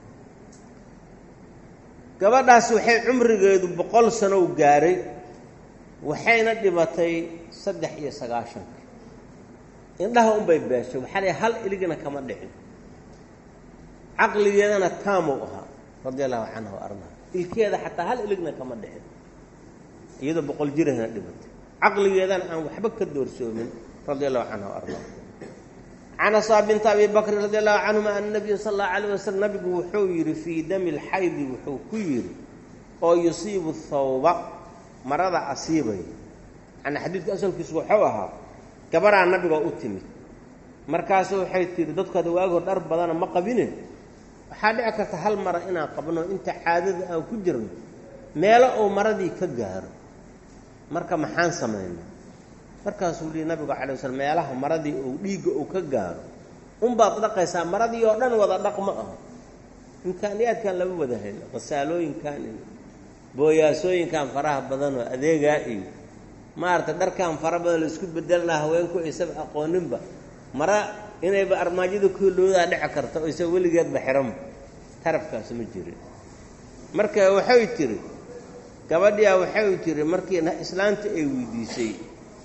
gabadhaas waxay cumrigeedu boqol sanow gaaray waxayna dhibatay saddex iyo sagaashanka indhaha unbay beeshay waxaa la hal iligna kama dhicin caqligeedana taamuu ahaa radia allahu canhu ardaha ilkeeda xataa hal iligna kama dhicin iyadoo boqol jirahna dhibatay caqligeedana aan waxba ka doorsoomin radia allahu canhu ardaha can asaa binta abi bakrin radi allahu canhuma ana nabiya sal allahu alayh wasalam nabigu wuxuu yidhi fii dami lxaydi wuxuu ku yidhi oo yusiibu thawba marada asiibaya yani xadiidka asalkiisu wuxuu ahaa gabaraa nabiga u timid markaasu waxay tihi dadkooda waagoo dhar badana ma qabine waxaa dhici karta hal mara inaan qabno inta caadada aan ku jirno meelo uu maradii ka gaaro marka maxaan samaynaa markaasuu lihi nabigu calay waslam meelaha maradii uu dhiigga uu ka gaaro unbaad dhaqaysaa maradii oo dhan wada dhaq ma aha imkaaniyaadkan lama wada hayno qasaalooyinkan iyo booyaasooyinkan faraha badanoo adeegaa iyo maaragtay dharkan fara badan la isku bedelnaa haweenku aysaba aqooninba mara inayba armaajada kooloodaa dhici karta oo isa weligeedba xiranba tarafkaas ma jirin marka waxay tiri gabadhiyaa waxay tiri markii islaanta ay weydiisay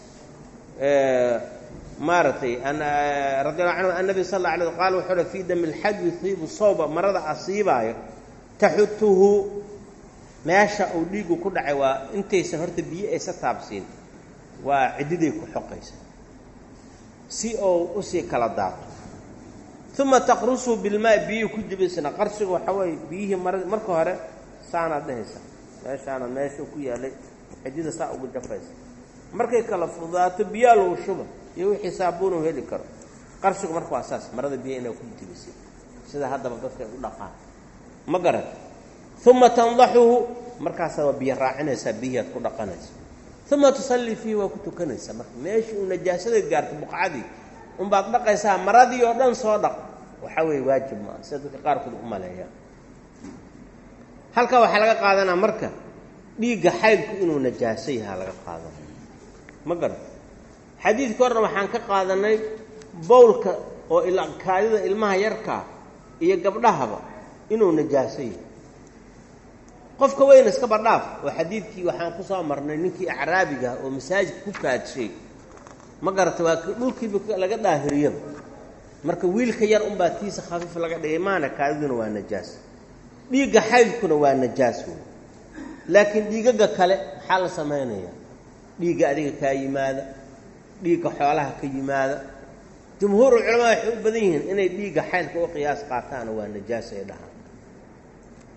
maaragtay radiallahu canhu annabi sal alla alay qaal wuxuu uhi fii dami lxaj yusiibu sawba marada asiibaayo taxutuhu meesha uu dhiigu ku dhacay waa intaysan horta biyo aysa taabsiin waa ciddiday ku xoqaysa si ou usii kala daato uma taqrusu bilmaa biyihii ku jibaysana qarsigu waxaa weeye biyihii mar marka hore saanaad dhehaysa meeshaana meesha ku yaalay ciddida saa ugu jafaysa markay kala fudaato biyaa lagu shuba iyo wixii saabuunu heli karo qarsigu marka waa saas marada biyaha inaa ku jibaysay sida haddaba dadka ay u dhaqaan ma garan uma tandaxuhu markaasaa waa biyo raacinaysaa biyihii aad ku dhaqanaysa uma tusallii fiihi waa ku tukanaysaa marka meeshii uu najaasada gaarto buqcadii unbaad dhaqaysaa maradii oo dhan soo dhaq waxaa weeye waajib maa sida dadka qaarkood u maleeyaan halkaa waxaa laga qaadanaa marka dhiigga xaydku inuu najaaso yahaa laga qaadanay ma garan xadiidka horna waxaan ka qaadanay bowlka oo kaadida ilmaha yarkaa iyo gabdhahaba inuu najaaso yahay qofka weyna iska badhaaf oo xadiidkii waxaan ku soo marnay ninkii acraabiga oo masaajidka ku kaadshay ma garata waa dhulkiiba laga daahiriyaba marka wiilka yar unbaa tiisa khafiif laga dhigay maana kaadiduna waa najaas dhiigga xaydkuna waa najaas wey laakiin dhiigaga kale maxaa la samaynayaa dhiigga adiga kaa yimaada dhiigga xoolaha ka yimaada jumhuuru culamaa waxay u badan yihiin inay dhiigga xaydka u qiyaas qaataana waa najaas ay dhahaan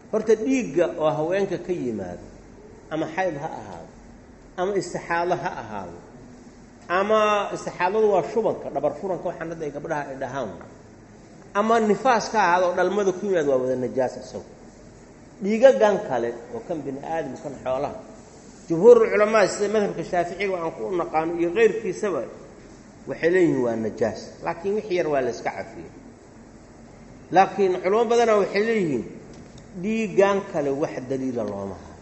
horta dhiigga oo haweenka ka yimaado ama xayd ha ahaado ama istixaado ha ahaado ama istixaadadu waa shubanka dhabar furanka waxaan hadda ay gabdhaha ay dhahaan ama nifaas ka ahaado oo dhalmada ku yimaado waa wada najaas isagu dhiigagan kale oo kan bini aadam kan xoolaha jumhuurulculamaa sida madhabka shaaficiga aan ku naqaano iyo keyrkiisaba waxay leeyihiin waa najaas laakiin wix yar waa la iska cafiyey laakiin culamo badana waxay leeyihiin dhiigan kale wax daliila looma hayo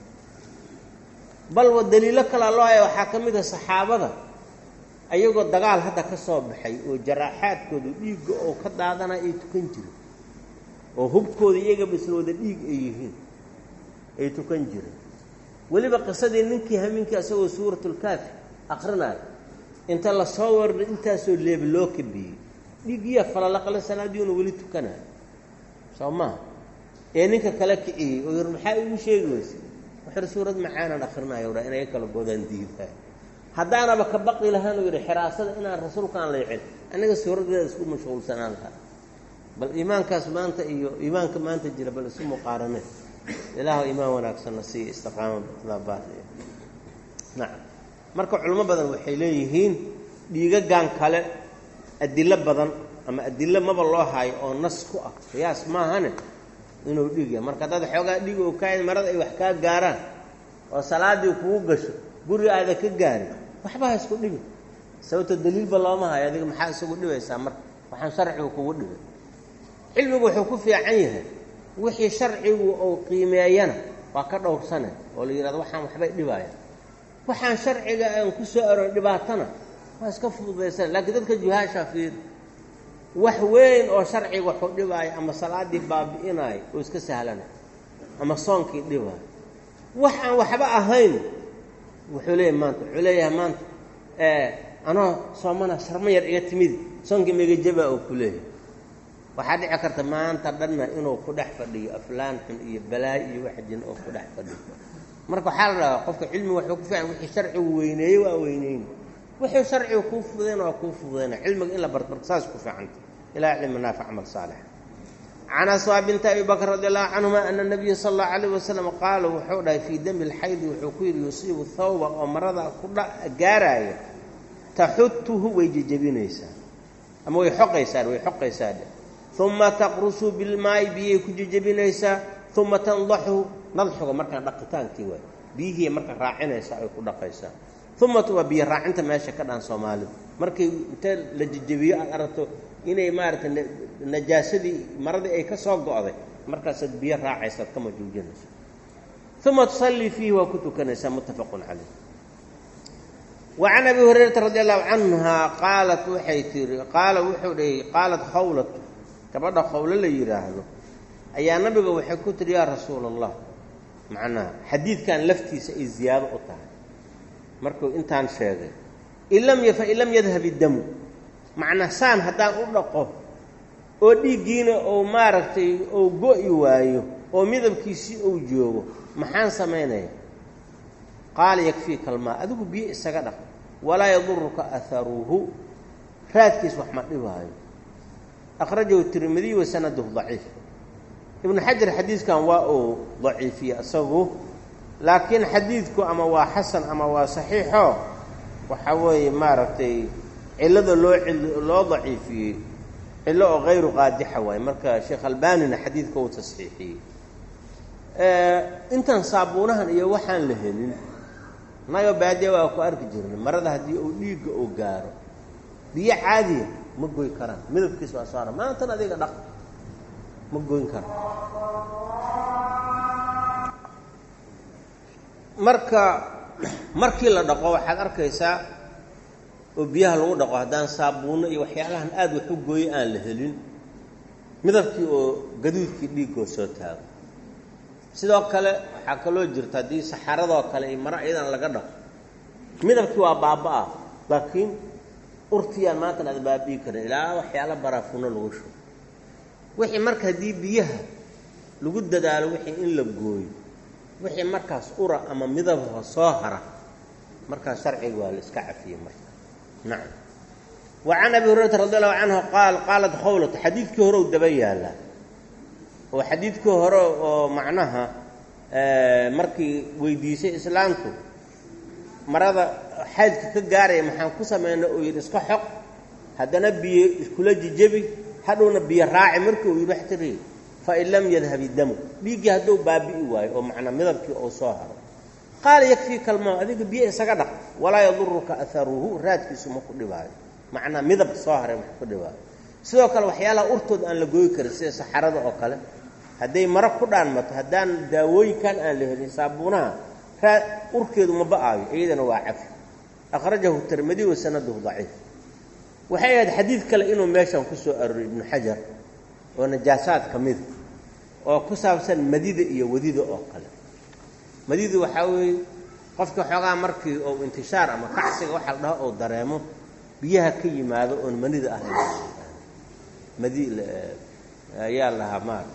balwa daliilo kalea loo haya waxaa ka mid a saxaabada ayagoo dagaal hadda ka soo baxay oo jaraaxaadkooda dhiigga oo ka daadanaya ay tukan jireen oo hubkooda iyagaba isla wada dhiig ay yihiin ay tukan jireen weliba qisadii ninkii hamiinkii asagoo suuratulkaafi akrinaayo inta la soo warda intaasoo leeba loo kabiyey dhiiggiya falalaqle salaadiiuna weli tukanayo soo maha ee ninka kale kiciyey oo yar maxaa igu sheegi weyse waxar suurad macaanaan akrinaayo dha inay kala godaan diidaa haddaanaba ka baqi lahaan yidhi xiraasada inaan rasuulkaan leecin aniga suuradeeda isku mashquulsanaan lahaa bal iimaankaas maanta iyo iimaanka maanta jira bal isu muqaarane ilaahu iimaan wanaagsanna siiya istiqaama baat nacam marka culimo badan waxay leeyihiin dhiigagan kale adilo badan ama adilo maba loo haayo oo nas ku ah qiyaas maahane inuu dhiig yahay marka haddaad xoogaa dhiig oo kaa marada ay wax kaa gaaraan oo salaadii kugu gasho guri aada ka gaarin waxba ha isku dhibi sababto daliilba looma hayo adiga maxaa isugu dhibaysaa marka waxaan sharcigu kugu dhibay cilmigu wuxuu ku fiican yahay wixii sharcigu uu qiimeeyana waa ka dhowrsane oo la yidhahdo waxaan waxbay dhibaaya waxaan sharciga aan ku soo aroon dhibaatana waa iska fududaysan laakiin dadka juhaasha fiir wax weyn oo sharciga waxuu dhibaayo ama salaaddii baabi'inaayo oo iska sahlana ama soonkii dhibaayo wax aan waxba ahayn wuxuu leeyahay maanta wuxuu leeyahay maanta anoo soomana sharma yar iga timid soonkii megajaba oo ku leeyahay waxaa dhici karta maanta dhanna inuu ku dhex fadhiyo aflaan xun iyo balaayo iyo wax jin oo ku dhex fadhiyo marka waxaa la dhahaa qofka cilmiga waxuu ku fiican wixii sharcigu weyneeyey waa weyneyn wixii sharcigu kuu fududayna waa kuu fududayna cilmiga in la barto marka saas ku fiicanta ilaha cilmi naafic camal saalix can aswaa binti abi bakr radi allahu canhuma ana nabiya sala allahu alayh wasalam qaala wuxuu dhahay fii dami lxaydi wuxuu ku yidhi yusiibu thawba oo marada ku gaaraaya taxutuhu way jejebinaysaa ama way xoqaysaa way xoqaysaa dhe uma taqrusu bilmaayi biyay ku jejebinaysaa uma tandaxu nadxuga markaan dhaqitaankii waay biyihii marka raacinaysaa ay ku dhaqaysaa uma waa biyo raacinta meesha ka dhan soomaalida markay inta la jejebiyo aad aragto inay maaragtay najaasadii maradii ay ka soo go'day markaasaad biyo raacaysaad kama joojinayso uma tusallii fiihi waa ku tukanaysaa muttafaqun calayh wa can abi hurayrata radi allahu canha qaalat waxay tihi qaala wuxuu dhahay qaalat khawlatu gabadha khawlo la yidhaahdo ayaa nabiga waxay ku tihi yaa rasuula allah macnaha xadiidkan laftiisa ay ziyaado u tahay markuu intaan sheegay in lam fain lam yadhab iddamu macnaa saan haddaan u dhaqo oo dhiiggiina ou maaragtay ou go'i waayo oo midabkiisii ou joogo maxaan samaynaya qaala yakfiika almaa adigu biyo isaga dhaq walaa yaduruka aharuhu raadkiis wax ma dhibaayo akhrajahu tirmidiy wa sanaduhu daciif ibnu xajar xadiidkan waa uu daciifiyey isagu laakiin xadiidku ama waa xasan ama waa saxiixo waxa weeye maaragtay cillada loo loo daciifiyey cillo oo hayru qaadixa waaye marka sheekh albanina xadiidka uu tasxiixiyey intan saabuunahan iyo waxaan la helin nagoo baadiya waa ku arki jirnay marada haddii uu dhiigga uu gaaro biyo caadiya ma goy karaan midabkiis waa saara maantan adiga dhaq ma goyn kara marka markii la dhaqo waxaad arkaysaa oo biyaha lagu dhaqo haddaan saabuunno iyo waxyaalahan aada wax u gooyo aan la helin midabkii oo gaduudkii dhiiggoo soo taago sidoo kale waxaa kaloo jirta haddii saxaradoo kale iyo maro iyadan laga dhaqo midabkii waa baaba-a laakiin urtiyaan maantan aad baabi'i karin ilaa waxyaala baraafuno lagu shubo wixii marka haddii biyaha lagu dadaalo wixii in la gooyo wixii markaas ura ama midabha soo hara markaas sharciga waa la iska cafiyey marka nacam wa can abi hurayrata radi allahu canhu qaal qaalat khawlatu xadiidkii hore u daba yaallaa oo xadiidkii hore oo macnaha markii weydiisay islaamku marada xaydka ka gaaraya maxaan ku samaynay uu yidhi iska xoq haddana biyo iskula jijebi hadhowna biyo raaci markii uu yidhi wax tiri fain lam yadhab idamu dhiiggii hadduu baabi'i waayo oo macnaa midabkii uu soo haro qaala yakfii kalmaa adiga biyo isaga dhaq walaa yaduruka aharuhu raadkiisu ma ku dhibaayo macnaa midab soo haray ma ku dhibaayo sidoo kale waxyaalaha urtood aan la gooyi karin sida saxarada oo kale hadday maro ku dhaanmato haddaan daawooyinkan aan la helin saabuunaha raa urkeedu ma ba'aayo iyadana waa cafi akhrajahu tirmidi wa sanaduhu daciif waxay ahayd xadiid kale inuu meeshan ku soo aroriy ibnu xajar oo najaasaad ka mida oo ku saabsan madida iyo wadida oo kale madidu waxaa weeye qofka xoogaa markii uu intishaar ama kacsiga waxa la dhaho uu dareemo biyaha ka yimaado oon manida ahayn madi ayaa lahaa maarata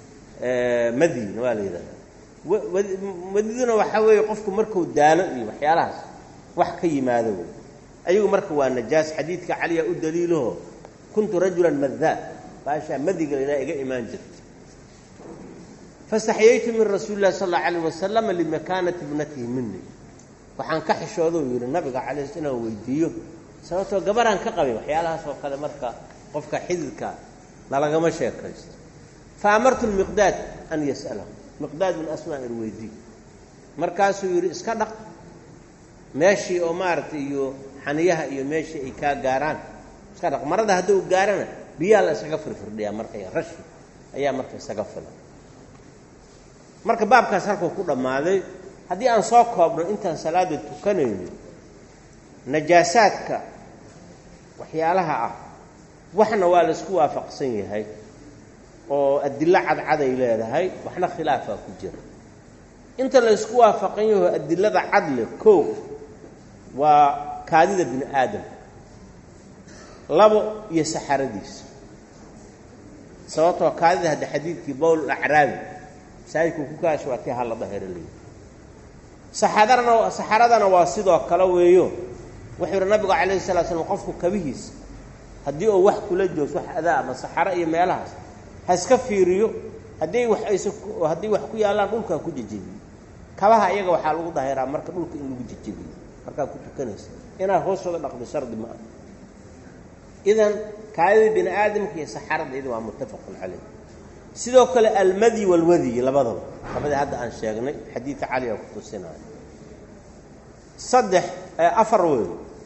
madina waa la yidhahdaa madiduna waxaa weeye qofku markuu daalo iyo waxyaalahaas wax ka yimaado wey ayagu marka waa najaas xadiidka caliya u daliilaho kuntu rajulan madaa baashaa madiga ilaa iga imaan jirta fastaxyaytu min rasuuli illahi sal alla alayh wasalam limakaanati ibnatihi mini waxaan ka xishoodou yidhi nabiga calay sl inaan weydiiyo sababtoo gabaraan ka qabay waxyaalahaas oo kale marka qofka xididka lalagama sheekaysto fa amartu lmiqdaad an yas'alahu miqdaad bin asmaa ir weydiiy markaasuu yidhi iska dhaq meeshii oo maaragtay iyo xaniyaha iyo meeshii ay kaa gaaraan iska dhaq marada hadduu gaarana biyaha la isaga firfirdhiyaa marka rashi ayaa marka isaga filan marka baabkaas halkuu ku dhammaaday haddii aan soo koobno intaan salaada tukanayno najaasaadka waxyaalaha ah waxna waa la isku waafaqsan yahay oo adilo cadcaday leedahay waxna khilaafaa ku jira inta la isku waafaqan yaho adilada cadle koow waa kaadida bini aadam labo iyo saxaradiisa sababtoo kaadida hadda xadiidkii bowl acraabi masaajidkuu ku kaasho waa tii halla dahero leeyi saxadarana saxaradana waa sidoo kale weeyo wuxuu yihi nabigu calayhi salaa slam qofku kabihiisa haddii uu wax kula joogso wax adaa ama saxaro iyo meelahaas ha iska fiiriyo haddii wax aysa haddii wax ku yaallaan dhulkaa ku jejebiyo kabaha iyaga waxaa lagu dahiraa marka dhulka in lagu jejebiyo markaa ku tukanaysa inaad hoostooda dhaqdo shardi ma ah idan kaadida bini aadamka iyo saxarada iyada waa muttafaqun caleyh sidoo kale almadi walwadiy labadaba labadii hadda aan sheegnay xadiidka caliga ku tusinayo saddex afar wey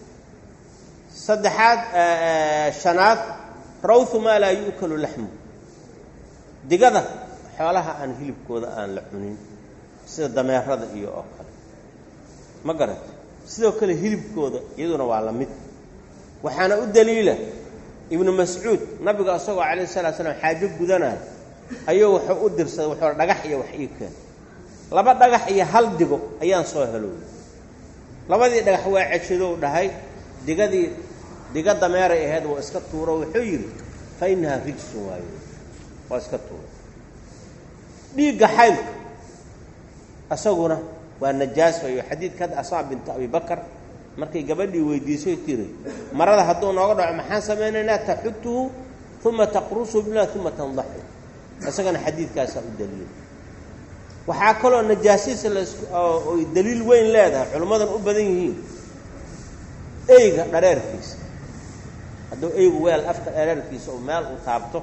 saddexaad shanaad rawhu maa laa yu'kalu laxmu digada xoolaha aan hilibkooda aan la cunin sida dameerada iyo oo kale ma garata sidoo kale hilibkooda iyaduna waa la mid waxaana u daliila ibnu mascuud nabiga isagoo calayh salaa slam xaajo gudanayo ayuu wuxuu u dirsaday wuxuu dhagax iyo wax ii keen laba dhagax iyo hal digo ayaan soo heloway labadii dhagax waa ceshadow dhahay digadii diga dameeray ahayd waa iska tuuro wuxuu yidhi fa innahaa rijsun waayo waa iska tuuro dhiigga xaylka isaguna waa najaas wayo xadiidka hadda asmaa binta abi bakar markay gabadhii weydiisay tiri marada hadduu nooga dhaco maxaan samaynaynaa taxutuhu uma taqrusu bilah uma tandaxu isagana xadiidkaasaa u daliila waxaa kaloo najaasiisa laoy daliil weyn leedahay culimmadan u badan yihiin eyga dhareerkiisa hadduu eygu weel afka dhareerkiisa oo meel uu taabto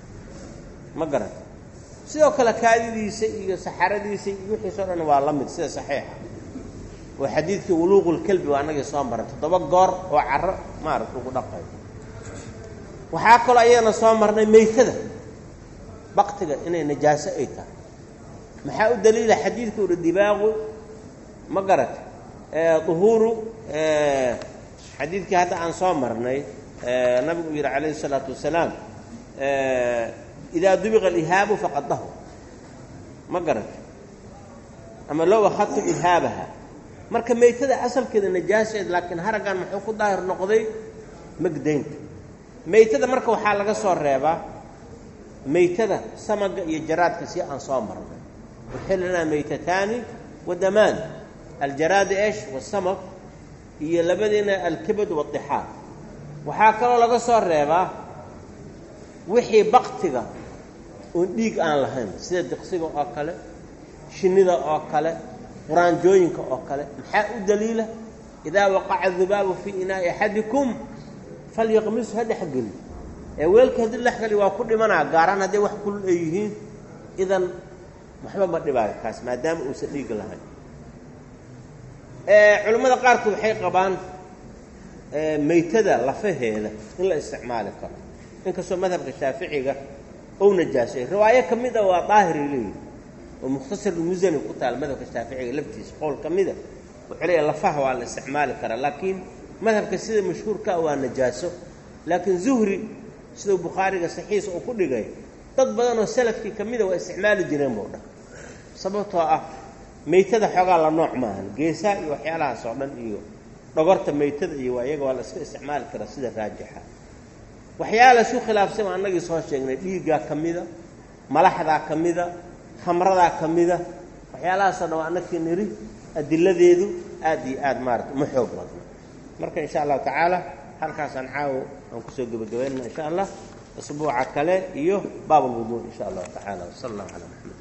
ma garata sidoo kale kaadidiisa iyo saxaradiisa iyo wixiisao dhan waa la mid sida saxiixa oo xadiidkii wuluuqulkelbi waa annagii soo maray toddoba goor oo caro maarata ugu dhaqayo waxaa kaloo ayadana soo marnay meytada baktiga inay najaaso ay tahay maxaa u daliila xadiidka uhi dibaaqu ma garata duhuuru xadiidkii hadda aan soo marnay nabigu uu yidhi calayhi isalaatu wasalaam idaa dubiqa alihaabu faqad dahur ma garata ama low akhadtum ihaabaha marka meytada asalkeeda najaaseed laakiin haraggan muxuu ku daahir noqday magdaynta meytada marka waxaa laga soo reebaa meytada samaga iyo jaraadka si aan soo marnay uxillanaa meytataani wa damaan aljaraad esh wasamag iyo labadiina alkibad waadixaar waxaa kaloo laga soo reebaa wixii baktiga oon dhiig aan lahayn sida diqsiga oo kale shinnida oo kale quraanjooyinka oo kale maxaa u daliila idaa waqaca dubaabu fii inaa'i axadikum falyaqmisu ha dhexgeli ee weelka haddii dhexgeli waa ku dhimanaa gaaraan hadday wax kulul ay yihiin idan waxba ma dhibaayo kaas maadaama uusan dhiig lahayn culimmada qaarkood waxay qabaan maytada lafaheeda in la isticmaali karo inkastoo madhabka shaaficiga ou najaasay riwaayo ka mid a waa daahiray leeyihi oo mukhtasarulmusani ku taal madhabka shaaficiga laftiisa qowl ka mida wuxuu leeyahy lafaha waa la isticmaali karaa laakiin madhabka sida mashhuurkaa waa najaaso laakiin zuhri sidau bukhaariga saxiisa uu ku dhigay dad badan oo salafkii ka mida waa isticmaali jireen buu dhah sababtoo ah maytada xoogaa la nooc maahan geesaha iyo waxyaalahaas oo dhan iyo dhogorta maytada iyo waa iyaga waa la iska isticmaali karaa sida raajixa waxyaala isu khilaafsan waa annagii soo sheegnay dhiiggaa ka mida malaxdaa ka mida khamradaa ka mida waxyaalahaasoo dhan waa annagkii niri adiladeedu aad iyo aad maarata uma xoog badno marka insha allahu tacaala halkaasaan caawo aan kusoo gebagabaynana insha allah asbuuca kale iyo baab alwudu insha allahu tacaala wasala allahu calaa maxamed